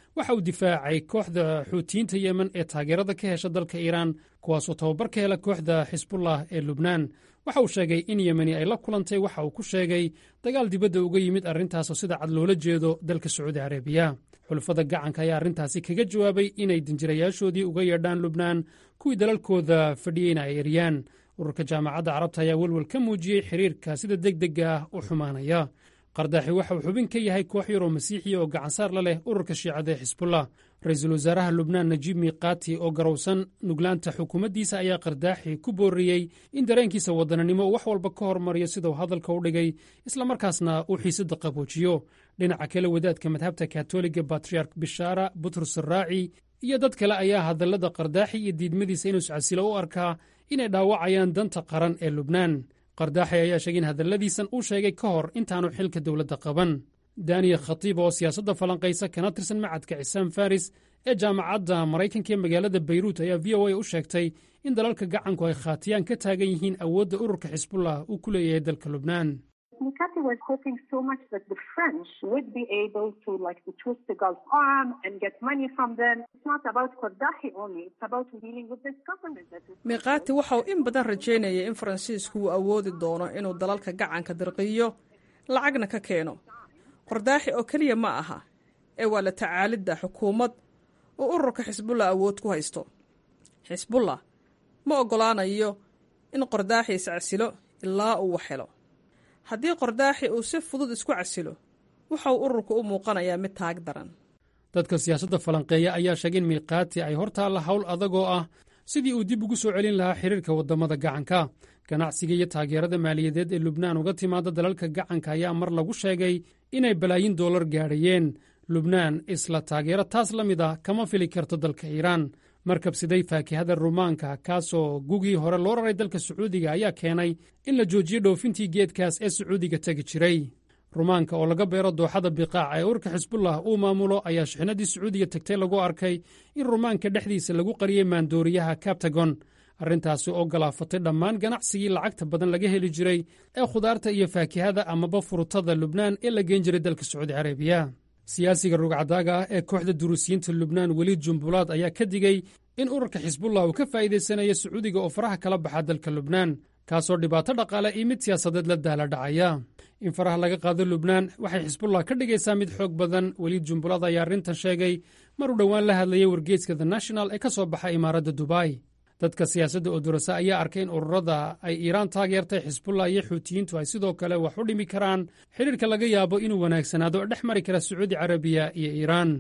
waxa uu difaacay kooxda xuutiyiinta yemen ee taageerada ka hesha dalka iiraan kuwaasoo tababar ka hela kooxda xisbullah ee lubnaan waxa uu sheegay in yemeni ay la kulantay waxa uu ku sheegay dagaal dibadda uga yimid arrintaasoo sida cad loola jeedo dalka sacuudi carabiya xulafada gacanka ayaa arrintaasi kaga jawaabay inay danjirayaashoodii uga yeedhaan lubnaan kuwii dalalkooda fadhiyeyna ay eryaan ururka jaamacadda carabta ayaa welwel ka muujiyey xiriirka sida degdega ah u xumaanaya qardaaxi waxa uu xubin ka yahay koox yaroo masiixiya oo gacansaar la leh ururka shiicada ee xisbullah ra-iisul wasaaraha lubnaan najiib miiqaati oo garowsan nuglaanta xukuumaddiisa ayaa qardaaxi ku booriyey in dareenkiisa waddananimo uu wax walba ka hormariyo sidau hadalka u dhigay islamarkaasna uu xiisadda qaboojiyo dhinaca kale wadaadka madhabta katoliga batriark bishaara butrus araaci iyo dad kale ayaa hadallada qardaaxi iyo diidmadiisa inuu iscasilo u arkaa inay dhaawacayaan danta qaran ee lubnaan qardaaxi ayaa sheegay in hadalladiisan uu sheegay ka hor intaanu xilka dowladda qaban daniya khatiib oo siyaasadda falanqaysa kana tirsan macadka cisaam faris ee jaamacadda maraykanka ee magaalada bayruut ayaa v o a u sheegtay in dalalka gacanku ay khaatiyaan ka taagan yihiin awoodda ururka xisbullah uu ku leeyahay dalka lubnaan Mikati was hoping so much that the French would be able to like to twist the Gulf arm and get money from them. It's not about Qaddafi only, it's about dealing with this government that is miiqaati waxa uu in badan rajaynayay in faransiisku uu awoodi doono inuu dalalka gacanka dirqiyo lacagna ka keeno qardaaxi oo keliya ma aha ee waa la tacaalidda xukuumad uu ururka xisbullah awood ku haysto xisbullah ma oggolaanayo in qardaaxi iscasilo ilaa uu wax helo haddii qardaaxi uu si fudud isku casilo waxa uu ururku u muuqanayaa mid taag daran dadka siyaasadda falanqeeya ayaa sheegay in miiqaati ay hor taalla hawl adagoo ah sidii uu dib ugu soo celin lahaa xiriirka waddamada gacanka ganacsiga iyo taageerada maaliyadeed ee lubnaan uga timaada dalalka gacanka ayaa mar lagu sheegay inay balaayin doolar gaadhayeen lubnaan isla taageero taas la mid ah kama fili karto dalka iiraan markabsiday faakihada rumaanka kaasoo gugii hore loo raray dalka sacuudiga ayaa keenay in la joojiyo dhoofintii geedkaas ee sacuudiga tegi jiray rumaanka oo laga beero dooxada biqaac ee urka xisbullah uu maamulo ayaa shixnadii sacuudiga tegtay lagu arkay in rumaanka dhexdiisa lagu qariyey maandooriyaha kabtagon arrintaasi oo galaafatay dhammaan ganacsigii lacagta badan laga heli jiray ee khudaarta iyo faakihada amaba furutada lubnaan ee la geen jiray dalka sacuudi carabiya siyaasiga rugcadaaga ah ee kooxda duruusiyiinta lubnaan weliid jumbulaad ayaa ka digey in ururka xisbullah uu ka faa'iidaysanayo sacuudiga oo faraha kala baxa dalka lubnaan kaasoo dhibaato dhaqaale iyo mid siyaasadeed la daala dhacaya in faraha laga qaado lubnaan waxay xisbullah ka dhigaysaa mid xoog badan weliid jumbulaad ayaa arrintan sheegay mar uu dhowaan la hadlayay wargeeska the national ee ka soo baxa imaaradda dubai dadka siyaasadda oo durasa ayaa arkay in ururada ay iiraan taageertay xisbullah iyo xuutiyiintu ay sidoo kale wax u dhimi karaan xidhiirka laga yaabo inuu wanaagsanaado dhex mari kara sacuudi carabiya iyo iiraan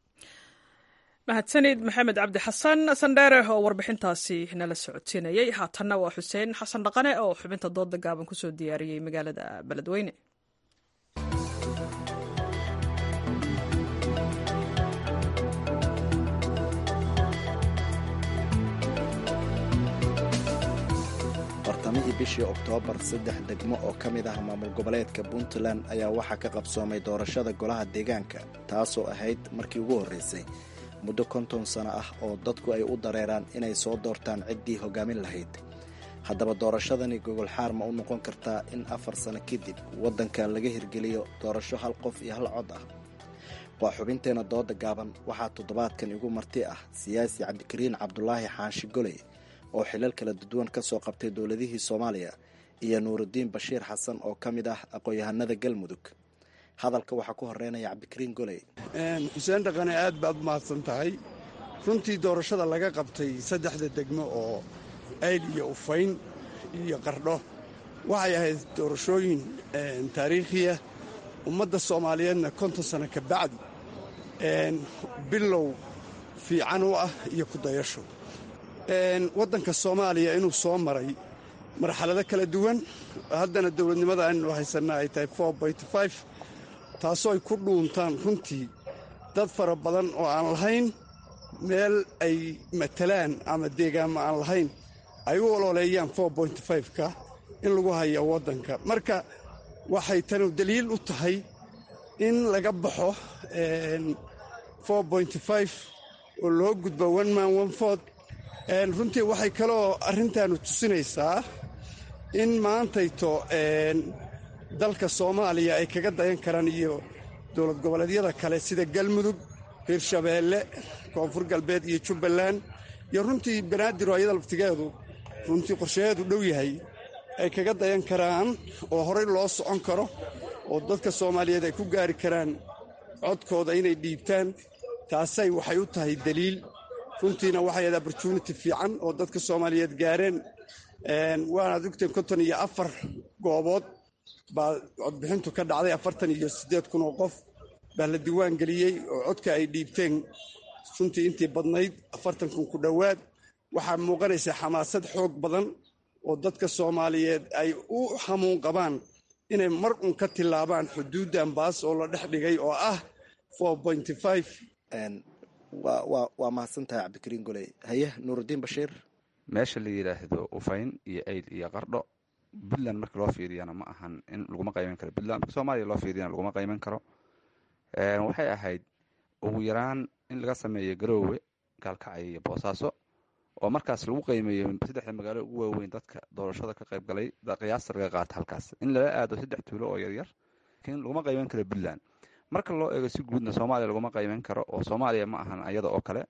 mahadsanid maxamed cabdi xasan sandheere oo warbixintaasi nala socodsiinayey haatanna waa xuseen xasan dhaqane oo xubinta dooda gaaban kusoo diyaariyey magaalada beledweyne bartamihii bishii oktoobar saddex degmo oo ka mid ah maamul goboleedka puntland ayaa waxaa ka qabsoomay doorashada golaha deegaanka taasoo ahayd markii ugu horreysay muddo konton sano ah oo dadku ay u dareeraan inay soo doortaan ciddii hoggaamin lahayd haddaba doorashadani gogol xaar ma u noqon kartaa in afar sano kadib waddanka laga hirgeliyo doorasho hal qof iyo hal cod ah waa xubinteenna dooda gaaban waxaa toddobaadkan igu marti ah siyaasi cabdikariin cabdulaahi xaanshi goley oo xilal kala duwan ka soo qabtay dowladihii soomaaliya iyo nuurudiin bashiir xasan oo ka mid ah aqoon-yahanada galmudug hadalka waxaa ku horeynaya cabdikariin goley xuseen dhaqane aad baad u mahadsan tahay runtii doorashada laga qabtay saddexda degmo oo ayl iyo ufayn iyo qardho waxay ahayd doorashooyin taariikhiya ummadda soomaaliyeedna konton sano ka bacdi bilow fiican u ah iyo kudayasho waddanka soomaaliya inuu soo maray marxalado kala duwan haddana dowladnimada aynu haysanna ay tahay taasoo ay ku dhuuntaan runtii dad fara badan oo aan lahayn meel ay matalaan ama deegaanma aan lahayn ay u ololeeyaan ka in lagu hayo waddanka marka waxay tanu daliil u tahay in laga baxo oo loo gudbo one man one food runtii waxay kaloo arrintaanu tusinaysaa in maantayto dalka soomaaliya ay kaga dayan karaan iyo dowlad goboleedyada kale sida galmudug hirshabeelle koonfur galbeed iyo jubbaland iyo runtii banaadir oo ayada laftigeedu runtii qorshaheedu dhow yahay ay kaga dayan karaan oo horey loo socon karo oo dadka soomaaliyeed ay ku gaari karaan codkooda inay dhiibtaan taasay waxay u tahay daliil runtiina waxay ahayd opportunity fiican oo dadka soomaaliyeed gaareen waanaad ogteen konton iyo afar goobood baa codbixintu ka dhacday afartan iyo siddeed kun oo qof baa la diiwaan geliyey oo codka ay dhiibteen runtii intii badnayd afartan kun ku dhowaad waxaa muuqanaysa xamaasad xoog badan oo dadka soomaaliyeed ay u hamuun qabaan inay mar un ka tillaabaan xuduuddan baas oo la dhex dhigay oo ah waa mahadsantahay cabdikariin goley haye nuurudiin bashiir meesha la yidhaahdo ufayn iyo ayl iyo qardho puntland marka loo fiiriyana ma ahan in laguma qayban karo puntland marka soomaaliya loo fiiriyana laguma qayban karo waxay ahayd ugu yaraan in laga sameeyo garoowe gaalkacyo iyo boosaaso oo markaas lagu qiimeeyo saddexda magaalo ugu waaweyn dadka doorashada ka qayb galay qiyaasta laga qaata halkaas in lala aado saddex tuulo oo yaryar laakiin laguma qayban karo puntland marka loo eego si guudna soomaaliya laguma qayban karo oo soomaaliya ma ahan ayada oo kale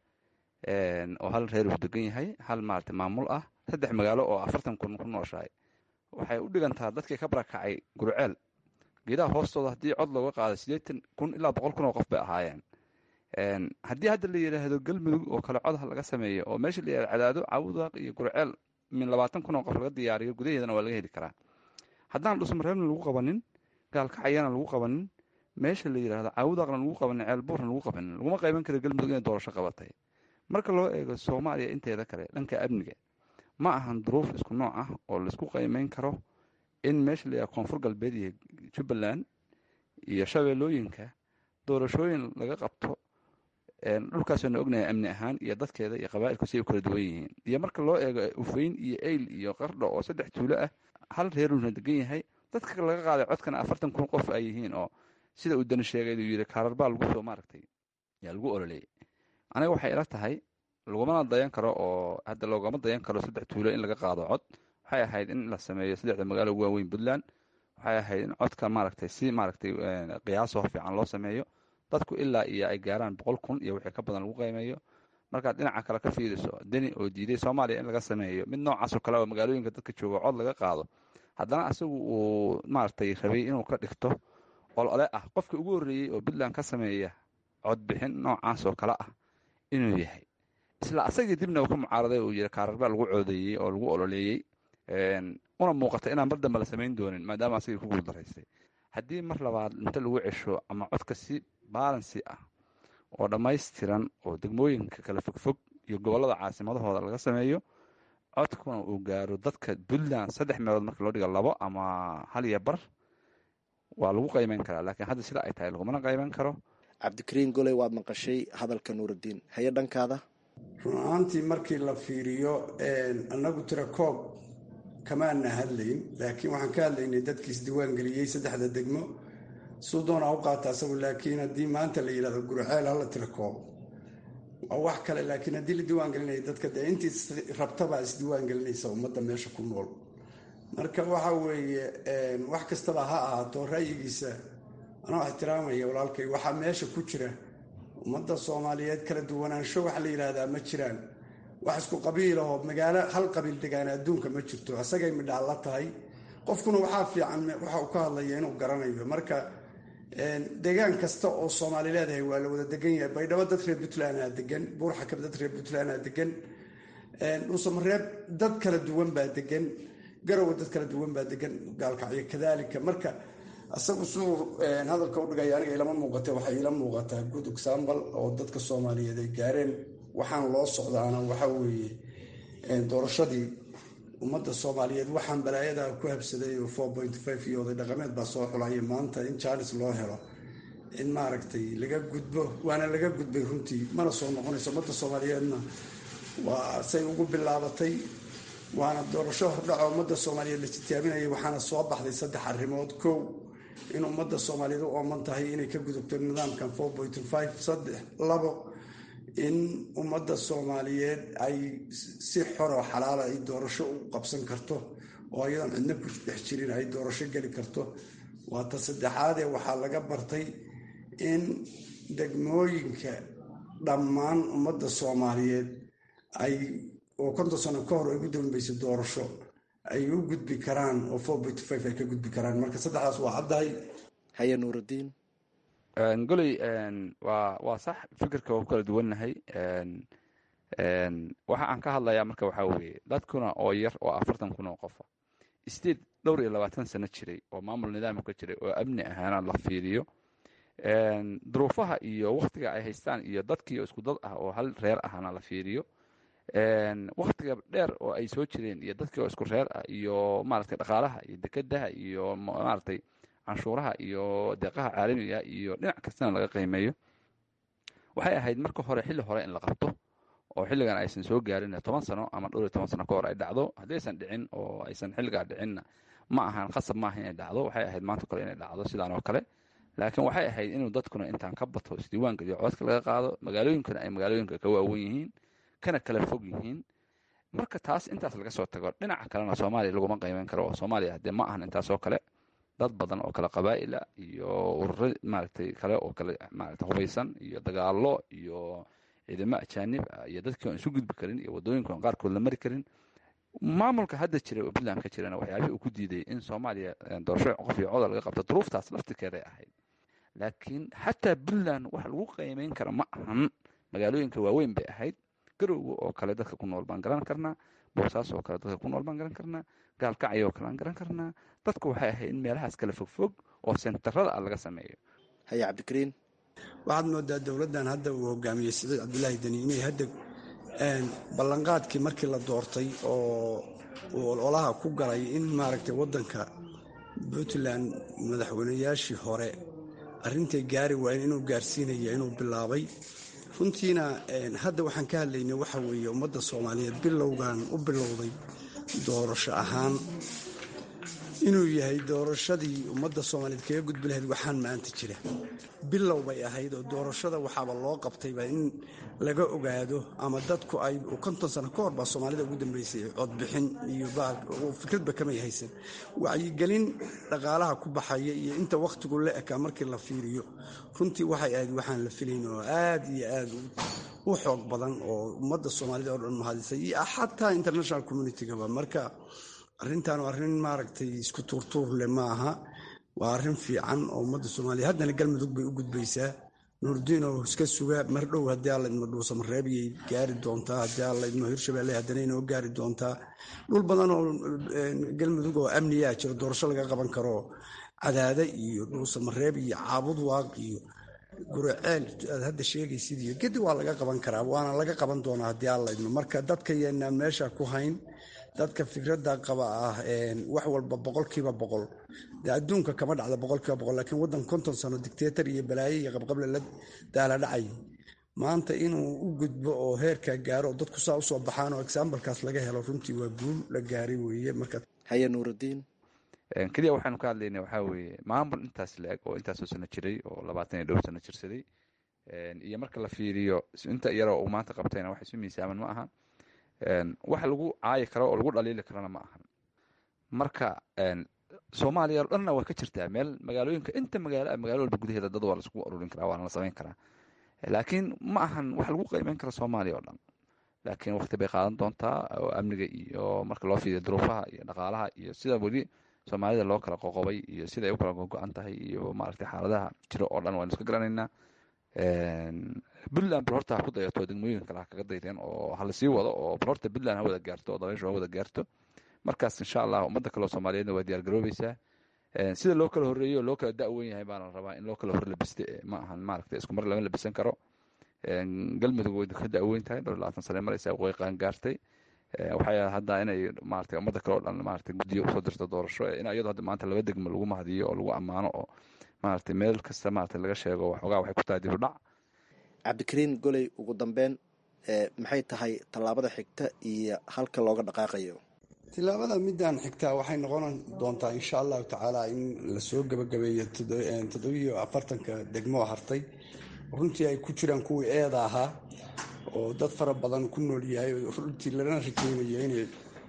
oo hal reer uu degan yahay hal maarata maamul ah saddex magaalo oo afartan kun ku nooshahay waxay u dhigantaa dadkii ka barakacay gurceel geedaha hoostooda haddii cod looga qaado siddeetan kun ilaa boqol kun oo qof bay ahaayeen haddii hadda la yidhaahdo galmudug oo kale codha laga sameeyo oo meesha la yidhahdo cadaado cawdaaq iyo gurceel min labaatan kun oo qof laga diyaariyo gudaheedana waa laga heli karaa haddaan dhusmareebna lagu qabanin gaalkacyana lagu qabanin meesha la yidhahdo cawdaaqna lagu qabanin ceelbuurna lagu qabanin laguma qayban karo galmudug inay doorasho qabatay marka loo eego soomaaliya inteeda kale dhanka amniga ma ahan duruuf isku nooc ah oo laisku qiimeyn karo in meesha la yidhahdo koonfur galbeed iyo jubbaland iyo shabeellooyinka doorashooyin laga qabto dhulkaasoo na ognahay amni ahaan iyo dadkeeda iyo qabaa'ilku si ay u kala duwan yihiin iyo marka loo eego ufayn iyo eyl iyo qardho oo saddex tuulo ah hal reeruna degan yahay dadka laga qaaday codkana afartan kun qof ay yihiin oo sida uu dani sheegay uu yidhi kaararbaa lagu soo maaragtay yaa lagu ololeeyay aniga waxay ila tahay lagumana dayan karo oo hadda loogama dayan karo saddex tuulo in laga qaado cod waxay ahayd in la sameeyo saddexda magaalo ugu waaweyn puntland waxay ahayd in codka maaragtay si maaragtay qiyaasoo fiican loo sameeyo dadku ilaa iyo ay gaaraan boqol kun iyo wixii ka badan lagu qiimeeyo markaad dhinaca kale ka fiiriso deni oo diiday soomaaliya in laga sameeyo mid noocaasoo kale oo magaalooyinka dadka jooga cod laga qaado haddana asagu uu maaragtay rabay inuu ka dhigto olole ah qofka ugu horreeyey oo puntland ka sameeya codbixin noocaasoo kale ah inuu yahay isla asagii dibna uu ka mucaaraday uu yiri kaararbaa lagu coodeeyey oo lagu ololeeyey una muuqata inaan mar dambe la samayn doonin maadaama asagii ku guuldaraystay haddii mar labaad inta lagu cesho ama codka si baalansi ah oo dhammaystiran oo degmooyinka kala fogfog iyo gobollada caasimadahooda laga sameeyo codkuna uu gaaro dadka puntland saddex meelood marka loo dhiga labo ama hal iyo bar waa lagu qayban karaa laakiin hadda sida ay tahay lagumana qayban karo cabdikariin goley waad maqashay hadalka nuurudiin haye dhankaada run ahaantii markii la fiiriyo annagu tira koob kamaana hadlayn laakiin waxaan ka hadlaynay dadkii isdiiwaan geliyey saddexda degmo suu doonaa u qaata asagu laakiin haddii maanta la yidhahdo gurceel hala tira koob waa wax kale laakiin haddii la diiwaan gelinaya dadka dee intii rabtabaa isdiiwaan gelinaysa ummadda meesha ku nool marka waxa weeye wax kastaba ha ahaato ra'yigiisa anoo ixtiraamaya walaalkay waxaa meesha ku jira ummadda soomaaliyeed kala duwanaansho waxa la yidhaahdaa ma jiraan wax isku qabiilahoo magaalo hal qabiil degaana adduunka ma jirto asagay midhaal la tahay qofkuna waxaa fiican waxa uu ka hadlaya inuu garanayo marka deegaan kasta oo soomaali leedahay waa la wada degan yahay baydhabo dad reer puntlandaa degan buurxakab dad reer puntlandaa degan dhuusamareeb dad kala duwan baa degan garowe dad kala duwan baa degan gaalkacyo kadaalika marka asagu suu hadalka u dhigaya aniga ilama muuqata waxay ila muuqataa good example oo dadka soomaaliyeed ay gaareen waxaan loo socdaana waxa weeye doorashadii ummadda soomaaliyeed waxaan balaayada ku habsaday oo four point five iyo oday dhaqameed baa soo xulaya maanta in jaanis loo helo in maaragtay laga gudbo waana laga gudbay runtii mana soo noqonayso ummadda soomaaliyeedna waa say ugu bilaabatay waana doorasho hordhaco ummadda soomaaliyeed la titaaminayay waxaana soo baxday saddex arrimood kow in ummadda soomaaliyeed u ooman tahay inay ka gudubto nidaamkan four point five saddex labo in ummadda soomaaliyeed ay si xoroo xalaala ay doorasho u qabsan karto oo ayadoon cidna ku dhex jirin ay doorasho geli karto waa ta saddexaadee waxaa laga bartay in degmooyinka dhammaan ummadda soomaaliyeed ay oo konton sano ka hor ay ugu dambaysa doorasho ay u gudbi karaan oo four point five ay ka gudbi karaan marka saddexdaas waa caddahay haye nuurudiin goley waa waa sax fikirka waa ku kala duwannahay waxa aan ka hadlayaa marka waxaa weeye dadkuna oo yar oo afartan kun oo qofa state dhowr iyo labaatan sano jiray oo maamul nidaamka ka jiray oo amni ahaana la fiiriyo duruufaha iyo waktiga ay haystaan iyo dadkiio isku dad ah oo hal reer ahana la fiiriyo waktiga dheer oo ay soo jireen iyo dadkii oo isku reer ah iyo maaragtay dhaqaalaha iyo dekedaha iyo maaragtay canshuuraha iyo deeqaha caalamiga iyo dhinac kastana laga qiimeeyo waxay ahayd marka hore xilli hore in la qabto oo xilligan aysan soo gaarin toban sano ama dhowr iyo toban sano ka hor ay dhacdo haddii aysan dhicin oo aysan xilligaa dhicinna ma ahan khasab maaha inay dhacdo waxay ahayd maanta kale inay dhacdo sidaan oo kale laakiin waxay ahayd inuu dadkuna intaan ka bato isdiiwaan geliyo codka laga qaado magaalooyinkana ay magaalooyinka ka waawen yihiin kana kala fog yihiin marka taas intaas laga soo tago dhinaca kalena soomaaliya laguma qiimeyn karo oo soomaaliya hadee ma ahan intaas oo kale dad badan oo kale qabaa'ila iyo ururo maaragtay kale oo kale maaragtay hubaysan iyo dagaallo iyo ciidamo ajaanib ah iyo dadkii aan isu gudbi karin iyo waddooyinka aan qaarkood la mari karin maamulka hadda jira oo puntland ka jirana waxyaabihii uu ku diiday in soomaaliya doorasho qof iyo codol laga qabto duruuftaas laftirkeeday ahayd laakiin xataa puntland wax lagu qiimeyn kara ma ahan magaalooyinka waaweyn bay ahayd garowga oo kale dadka ku nool baan garan karnaa boosaaso oo kale dadka ku nool baan garan karnaa gaalkacyo oo kale aan garan karnaa dadku waxay ahayd in meelahaas kale fogfog oo sentarada ah laga sameeyo haye cabdikariin waxaad moodaa dowladdan hadda uu hogaamiyey siciid cabdulaahi deni inay hadda ballanqaadkii markii la doortay oo uu ololaha ku galay in maaragtay waddanka puntland madaxweynayaashii hore arrintay gaari waayeen inuu gaarsiinaya inuu bilaabay runtiina hadda waxaan ka hadlaynay waxa weeye ummadda soomaaliyeed bilowgan u bilowday doorasho ahaan inuu yahay doorashadii ummadda soomaaliyeed kaga gudbi lahayd waxaan maanta jira bilow bay ahayd oo doorashada waxaaba loo qabtayba in laga ogaado ama dadku ay konton sano ka hor baa soomaalida ugu dambeysay codbixin iyo fikradba kamay haysan wacyigelin dhaqaalaha ku baxaya iyo inta wakhtigu la ekaa markii la fiiriyo runtii waxay ahayd waxaan la filayn oo aad iyo aad u xoog badan oo ummadda soomaalida oo dhan mahadisay iyo xataa international communitygaba marka arrintan waa arrin maaragtay isku tuurtuur leh ma aha waa arrin fiican oo ummadda soomaaliya haddana galmudug bay u gudbaysaa nuurdiin oo iska suga mar dhow haddii alla idmo dhuusamareebiyay gaari doontaa haddii alla idmo hirshabelle haddana inoo gaari doontaa dhul badan oo galmudug oo amniyaa jiro doorasho laga qaban karo cadaada iyo dhuusamareeb iyo caabud waaq iyo guraceel aad hadda sheegaysid iyo gedi waa laga qaban karaa waana laga qaban doonaa haddii alla idmo marka dadka yeenaan meesha ku hayn dadka fikradda qaba ah wax walba boqolkiiba boqol dee adduunka kama dhacda boqolkiiba boqol laakiin waddan konton sano dictator iyo balaayo iyo qabqable la daala dhacay maanta inuu u gudbo oo heerkaa gaaro oo dadku saa usoo baxaan oo exambalkaas laga helo runtii waa guul la gaaray weeye marka haye nuurudiin keliya waxaanu ka hadlaynay waxaa weeye maamul intaas la-eg oo intaasoo sano jiray oo labaatan iyo dhowr sano jirsaday iyo marka la fiiriyo inta iyaroo uu maanta qabtayna wax isu miisaaman ma aha wax lagu caayi karo oo lagu dhaliili karana ma ahan marka soomaaliya o dhanna waa ka jirtaa meel magaalooyinka inta magaalo magaalo walba gudaheeda dad waa laisku ururin karaa waana la samayn karaa laakiin ma ahan wax lagu qiimeyn karo soomaaliya oo dhan laakiin waqti bay qaadan doontaa oo amniga iyo marka loo fiiriyo duruufaha iyo dhaqaalaha iyo sida weli soomaalida loo kala qoqobay iyo sida ay u kala gogo-an tahay iyo maaragtay xaaladaha jiro oo dhan waynu iska garanaynaa puntland bal horta ha ku dayato degmooyinka kale ha kaga daydeen oo ha lasii wado oo bal horta puntland ha wada gaarto oo dabayshu ha wada gaarto markaas insha allah ummadda kale oo soomaaliyeedna waa diyaar garoobeysaa sida loo kala horreeyo oo loo kala da-wen yahay baana la rabaa in loo kala hor labiste ma ahan maaragtay isku mar lama labisan karo galmudug way ka da-weyn tahay dhowr labaatan sane maraysaa way qaan gaartay waxay hadda inay maaragtay ummadda kale oo dhan maaragtay guddiyo usoo dirto doorasho in iyadoo hadda maanta laba degmo lagu mahadiyo oo lagu ammaano oo maaragtay meel kasta maaragtay laga sheego waxoogaa waxay ku tahay dib u dhac cabdikariin goley ugu dambeyn maxay tahay tallaabada xigta iyo halka looga dhaqaaqayo tilaabada midaan xigtaa waxay noqon doontaa insha allahu tacaala in lasoo gebagabeeyo toddobiyo afartanka degmoo hartay runtii ay ku jiraan kuwii eeda ahaa oo dad fara badan ku nool yahay runtii lana rajeynayo inay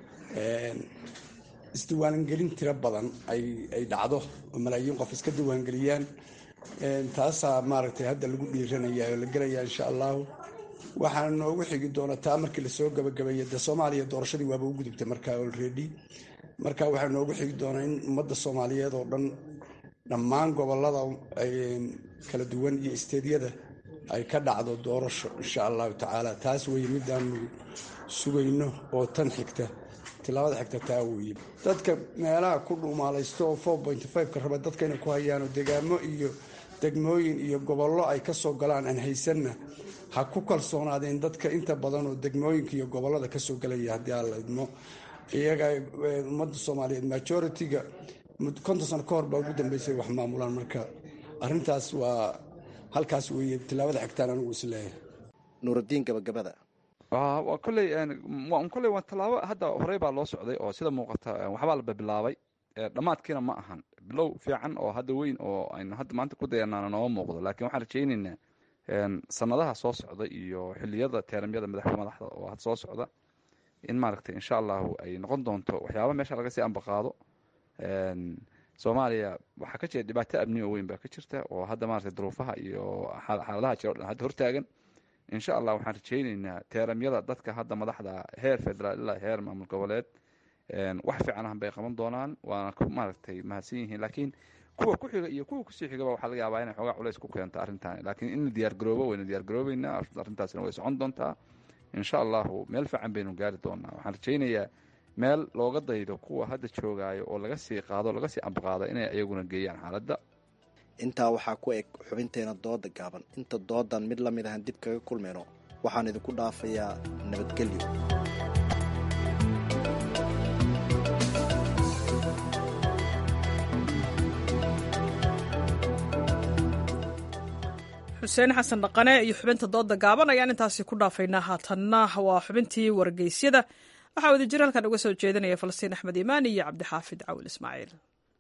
isdiiwaangelin tiro badan ay dhacdo oo malaayiin qof iska diiwaangeliyaan taasaa maaragtay hadda lagu dhiiranaya oo la gelaya insha allahu waxaana noogu xigi doona taa markii lasoo gabagabeeya dee soomaaliya doorashadii waaba u gudubtay markaa olredy marka waxaa noogu xigi doonaa in ummadda soomaaliyeed oo dhan dhammaan gobolada kala duwan iyo isteedyada ay ka dhacdo doorasho insha allahu tacaala taas weye midaanu sugayno oo tan xigta tilaabada xigta taa weye dadka meelaha ku dhumaalaysto oo four point five-ka raba dadka inay ku hayaanoo degaamo iyo degmooyin iyo gobollo ay ka soo galaan aan haysanna ha ku kalsoonaadeen dadka inta badan oo degmooyinka iyo gobollada ka soo galaya haddii aan la idmo iyaga ummadda soomaaliyeed majority-ga konton sano ka hor baa ugu dambeysay wax maamulaan marka arrintaas waa halkaas weeye tilaabada xigtaan anigu isleeyahay nuuraddiin gabagabada waa kolley kolley waa tallaabo hadda horey baa loo socday oo sida muuqata waxbaa la bilaabay dhammaadkiina ma ahan bilow fiican oo hadda weyn oo aynu hadda maanta ku dayanaana nooma muuqdo laakiin waxaan rajaynaynaa sanadaha soo socda iyo xiliyada teeramyada madaxda madaxda oo had soo socda in maaragtay insha allahu ay noqon doonto waxyaaba meesha laga sii ambaqaado soomaaliya waxaa ka jira dhibaato amni oo weyn baa ka jirta oo hadda maaragtay duruufaha iyo xaaladaha jira o dhan hadda hortaagan insha allah waxaan rajaynaynaa teeramyada dadka hadda madaxda heer federaal ilaa heer maamul goboleed wax fiican ah bay qaban doonaan waana ku maaragtay mahadsan yihiin laakiin kuwa ku xiga iyo kuwa kusii xigaba waxaa laga yaabaa inay xoogaa culays ku keento arrintan laakiin in la diyaar garoobo wayna diyaar garoobeynaa arrintaasina way socon doontaa insha allahu meel fiican baynu gaari doonaa waxaan rajaynayaa meel looga daydo kuwa hadda joogaayo oo laga sii qaado laga sii ambaqaado inay iyaguna geeyaan xaaladda intaa waxaa ku eg xubinteena dooda gaaban inta doodan mid la mid ahan dib kaga kulmayno waxaan idinku dhaafayaa nabadgelyo xuseen xasan dhaqane iyo xubinta dooda gaaban ayaan intaasi ku dhaafaynaa haatanna waa xubintii wargeysyada waxaa wadajir halkan uga soo jeedinaya falastiin axmed imaan iyo cabdixaafid cawil ismaaciil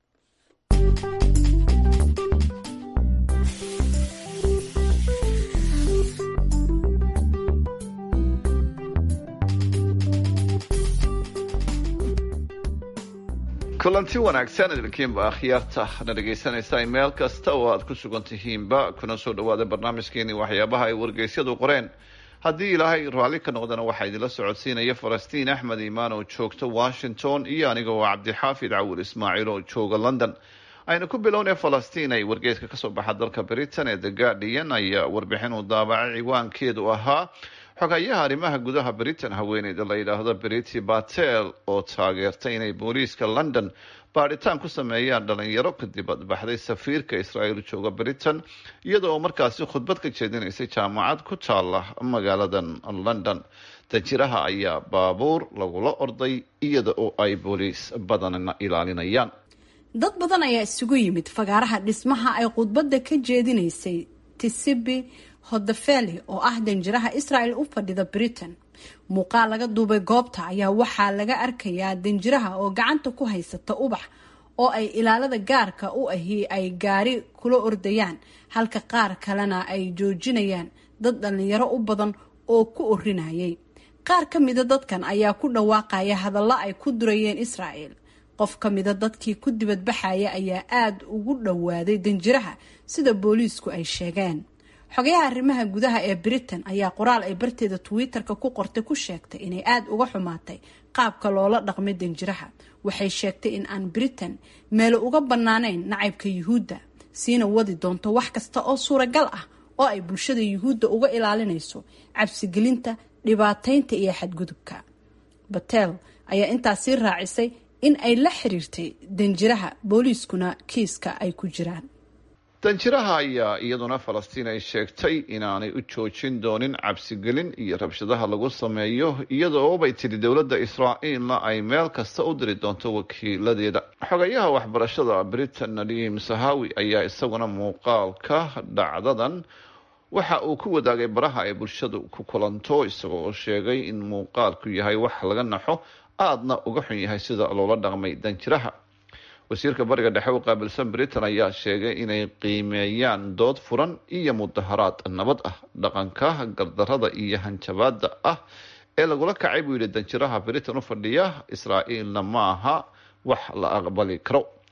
kulanti wanaagsan idinkiinba akhyaarta na dhegaysanaysaa meel kasta oo aad ku sugan tihiinba kuna soo dhawaada barnaamijkeeni waxyaabaha ay wargeysyadu qoreen haddii ilaahay raalli ka noqdana waxaa idinla socodsiinaya falastiin axmed imaan oo joogta washington iyo aniga oo cabdixaafid cawil ismaaciil oo jooga london aynu ku bilownay falastiin ay wargeyska kasoo baxa dalka britain ee the guardian ayaa warbixin uu daabacay ciwaankeedu ahaa xogayaha arrimaha gudaha britain haweeneyda la yidhaahdo briti batel oo taageertay inay booliiska london baadhitaan ku sameeyaan dhalinyaro kadib adbaxday safiirka israa'iil jooga britain iyada oo markaasi khudbad ka jeedinaysay jaamacad ku taala magaaladan london danjiraha ayaa baabuur lagula orday iyada oo ay booliis badanna ilaalinayaan dad badan ayaa isugu yimid fagaaraha dhismaha ay khudbadda ka jeedinaysay tisibi hodafeli oo ah danjiraha israel u fadhida britain muuqaal laga duubay goobta ayaa waxaa laga arkayaa danjiraha oo gacanta ku haysata ubax oo ay ilaalada gaarka u ahi ay gaari kula ordayaan halka qaar kalena ay joojinayaan dad dhalinyaro u badan oo ku orinayay qaar ka mida dadkan ayaa ku dhawaaqaya hadallo ay ku durayeen israel qof ka mida dadkii ku dibadbaxaya ayaa aada ugu dhowaaday danjiraha sida booliisku ay sheegeen xogayaha arrimaha gudaha ee britain ayaa qoraal ay barteeda twitter-ka ku qortay ku sheegtay inay aada uga xumaatay qaabka loola dhaqmay danjiraha waxay sheegtay in aan britain meelo uga banaanayn nacaybka yuhuudda siina wadi doonto wax kasta oo suuragal ah oo ay bulshada yuhuudda uga ilaalinayso cabsigelinta dhibaataynta iyo xadgudubka batel ayaa intaasii raacisay in ay la xiriirtay danjiraha booliiskuna kiiska ay ku jiraan danjiraha ayaa iyaduna falastiin ay sheegtay inaanay u joojin doonin cabsigelin iyo rabshadaha lagu sameeyo iyada oo bay tidhi dowladda israa'iilna ay meel kasta u diri doonto wakiiladeeda xogayaha waxbarashada britain nadiim sahawi ayaa isaguna muuqaalka dhacdadan waxa uu ku wadaagay baraha ay bulshadu ku kulanto isagoo sheegay in muuqaalku yahay wax laga naxo aadna uga xun yahay sida loola dhaqmay danjiraha wasiirka bariga dhexe u qaabilsan britain ayaa sheegay inay qiimeeyaan dood furan iyo mudaharaad nabad ah dhaqanka gardarada iyo hanjabaada ah ee lagula kacay buu yidhi danjiraha britain u fadhiya israa'iilna ma aha wax la aqbali karo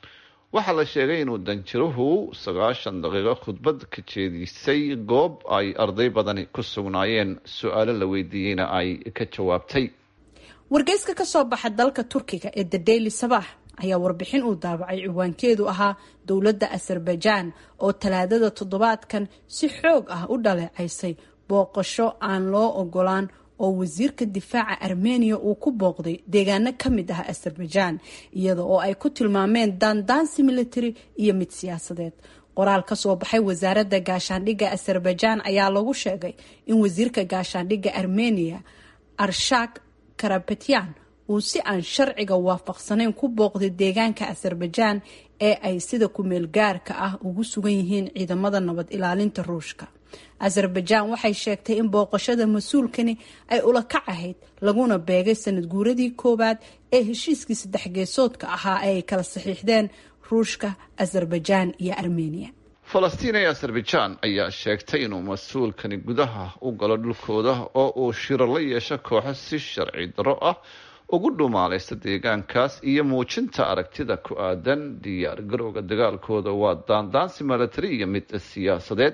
waxaa la sheegay inuu danjiruhu sagaashan daqiiqo khudbad ka jeedisay goob ay arday badani ku sugnaayeen su-aalo la weydiiyeyna ay ka jawaabtay wargeyska ka soo baxa dalka turkiga ee the daily sabax ayaa warbixin uu daabacay ciwaankeedu ahaa dowladda azerbaijan oo talaadada toddobaadkan si xoog ah u dhaleecaysay booqasho aan loo ogolaan oo wasiirka difaaca armeniya uu ku booqday deegaano ka mid ah azerbaijan iyada oo ay ku tilmaameen daandaansi military iyo mid siyaasadeed qoraal ka soo baxay wasaaradda gaashaandhigga azerbaijan ayaa lagu sheegay in wasiirka gaashaandhigga armeniya arshak karabetyan uu si aan sharciga waafaqsanayn ku booqday deegaanka azerbaijan ee ay sida kumeel gaarka ah ugu sugan yihiin ciidamada nabad ilaalinta ruushka azerbaijan waxay sheegtay in booqashada mas-uulkani ay ula kac ahayd laguna beegay sanad guuradii koowaad ee heshiiskii saddex geesoodka ahaa ee ay kala saxiixdeen ruushka azerbaijan iyo armeniya falastiin ee azerbaijan ayaa sheegtay inuu mas-uulkani gudaha u galo dhulkooda oo uu shiro la yeesho kooxo si sharci daro ah ugu dhumaalaysta deegaankaas iyo muujinta aragtida ku aadan diyaar garowga dagaalkooda waa daandaansi milatari iyo mid siyaasadeed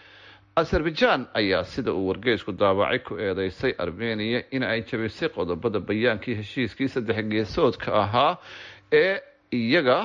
azerbaijan ayaa sida uu wargeysku daabacay ku eedeysay armeniya in ay jabisay qodobada bayaankii heshiiskii saddex geesoodka ahaa ee iyaga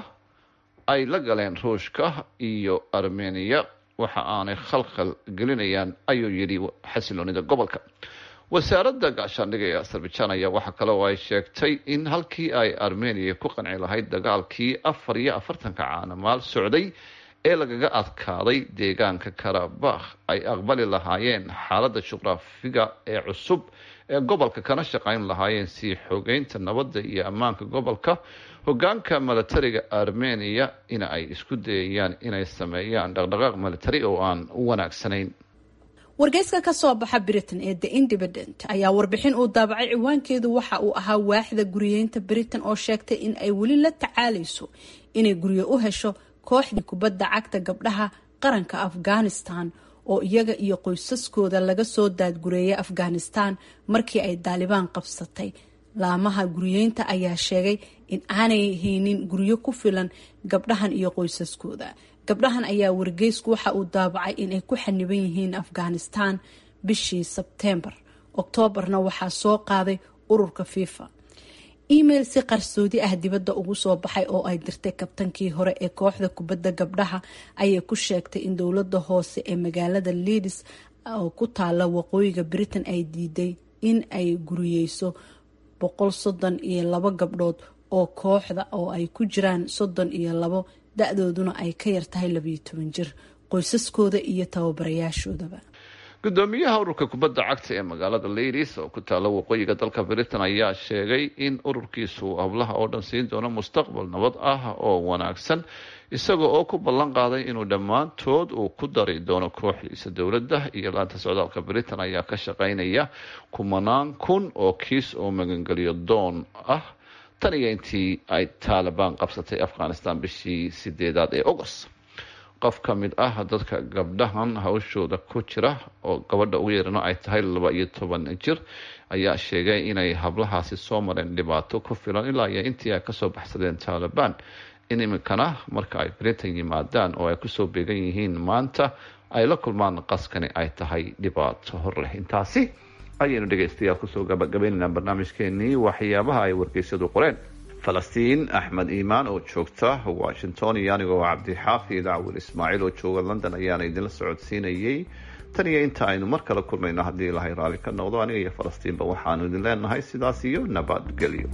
ay la galeen ruushka iyo armeniya waxa aanay khalkhal gelinayaan ayuu yidhi xasiloonida gobolka wasaaradda gaashaandhiga ee azerbaijan ayaa waxaa kale oo ay sheegtay in halkii ay armeniya ku qanci lahayd dagaalkii afar iyo afartanka caanamaal socday ee lagaga adkaaday deegaanka karabakh ay aqbali lahaayeen xaaladda juqraafiga ee cusub ee gobolka kana shaqayn lahaayeen sii xogeynta nabadda iyo ammaanka gobolka hogaanka milatariga armeniya in ay isku dayayaan inay sameeyaan dhaqdhaqaaq militari oo aan u wanaagsanayn wargeyska ka soo baxa britain ee the independent ayaa warbixin uu daabacay ciwaankeedu waxa uu ahaa waaxda guriyeynta britain oo sheegtay in ay weli la tacaalayso inay guryo u hesho kooxdii kubadda cagta gabdhaha qaranka afghanistan oo iyaga iyo qoysaskooda laga soo daadgureeyay afghanistan markii ay daalibaan qabsatay laamaha guriyeynta ayaa sheegay in aanay haynin guryo ku filan gabdhahan iyo qoysaskooda gabdhahan ayaa wargeysku waxa uu daabacay inay ku xaniban yihiin afghanistan bishii sebteembar oktoobarna waxaa soo qaaday ururka fifa email si qarsoodi ah dibadda ugu soo baxay oo ay dirtay kabtankii hore ee kooxda kubadda gabdhaha ayay ku sheegtay in dowladda hoose ee magaalada leadis oo ku taala waqooyiga britain ay diiday in ay guriyeyso boqol soddon iyo labo gabdhood oo kooxda oo ay ku jiraan soddon iyo labo da-dooduna ay ka yartahay labayo toban jir qoysaskooda iyo tababarayaashoodaba gudoomiyaha ururka kubadda cagta ee magaalada leydis oo ku taala waqooyiga dalka britain ayaa sheegay in ururkiisu hablaha oo dhan siin doono mustaqbal nabad ah oo wanaagsan isaga oo ku ballan qaaday inuu dhammaantood uu ku dari doono kooxdiisa dowladda iyo laanta socdaalka britain ayaa ka shaqeynaya kumanaan kun oo kiis oo magangeliyo doon ah tan iyo intii ay taalibaan qabsatay afghanistan bishii sideedaad ee august qof ka mid ah dadka gabdhahan hawshooda ku jira oo gabadha ugu yeerano ay tahay laba iyo toban jir ayaa sheegay inay hablahaasi soo mareen dhibaato ku filan ilaa iyo intii ay kasoo baxsadeen taalibaan in iminkana marka ay britain yimaadaan oo ay kusoo beegan yihiin maanta ay la kulmaan qaskani ay tahay dhibaato hor leh intaasi ayaynu dhegeystayaal kusoo gabagabaynaynaa barnaamijkeenii waxyaabaha ay wargeysyadu qoreen falastiin axmed iimaan oo joogta washington iyo anigoo cabdixaafi dacwil ismaaciil oo jooga london ayaana idinla socodsiinayay tan iyo inta aynu mar kale kulmayno haddii ilahay raalli ka noqdo aniga iyo falastiinba waxaanu idin leenahay sidaas iyo nabadgelyo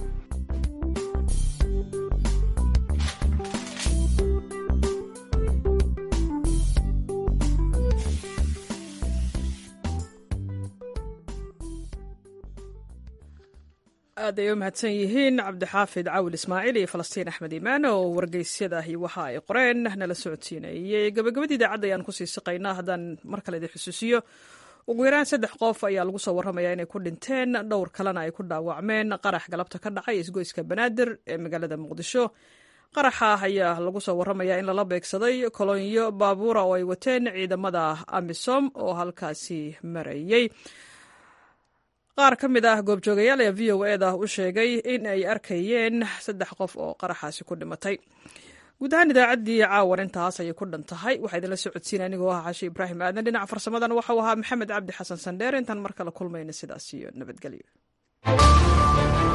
aad ay u mahadsan yihiin cabdixaafid cawil ismaaciil iyo falastiin axmed iimaan oo wargeysyadahi waxa ay qoreen nala socodsiinayay gabagabadii idaacadda ayaan kusii siqaynaa haddaan mar kale idin xusuusiyo ugu yaraan saddex qof ayaa lagu soo warramayaa inay ku dhinteen dhowr kalena ay ku dhaawacmeen qarax galabta ka dhacay isgoyska banaadir ee magaalada muqdisho qaraxa ayaa lagu soo warramayaa in lala beegsaday kolonyo baabuura oo ay wateen ciidamada amisom oo halkaasi marayay qaar ka mid ah goobjoogayaal ee v o eda u sheegay in ay arkayeen saddex qof oo qaraxaasi ku dhimatay guud ahaan idaacaddii caawan intaas ayay ku dhan tahay waxaa idinla socodsiina anigoo ah xaashi ibraahim aadan dhinaca farsamadan waxau ahaa maxamed cabdi xasan sandheer intaan mar kale kulmayna sidaas iyo nabadgelyo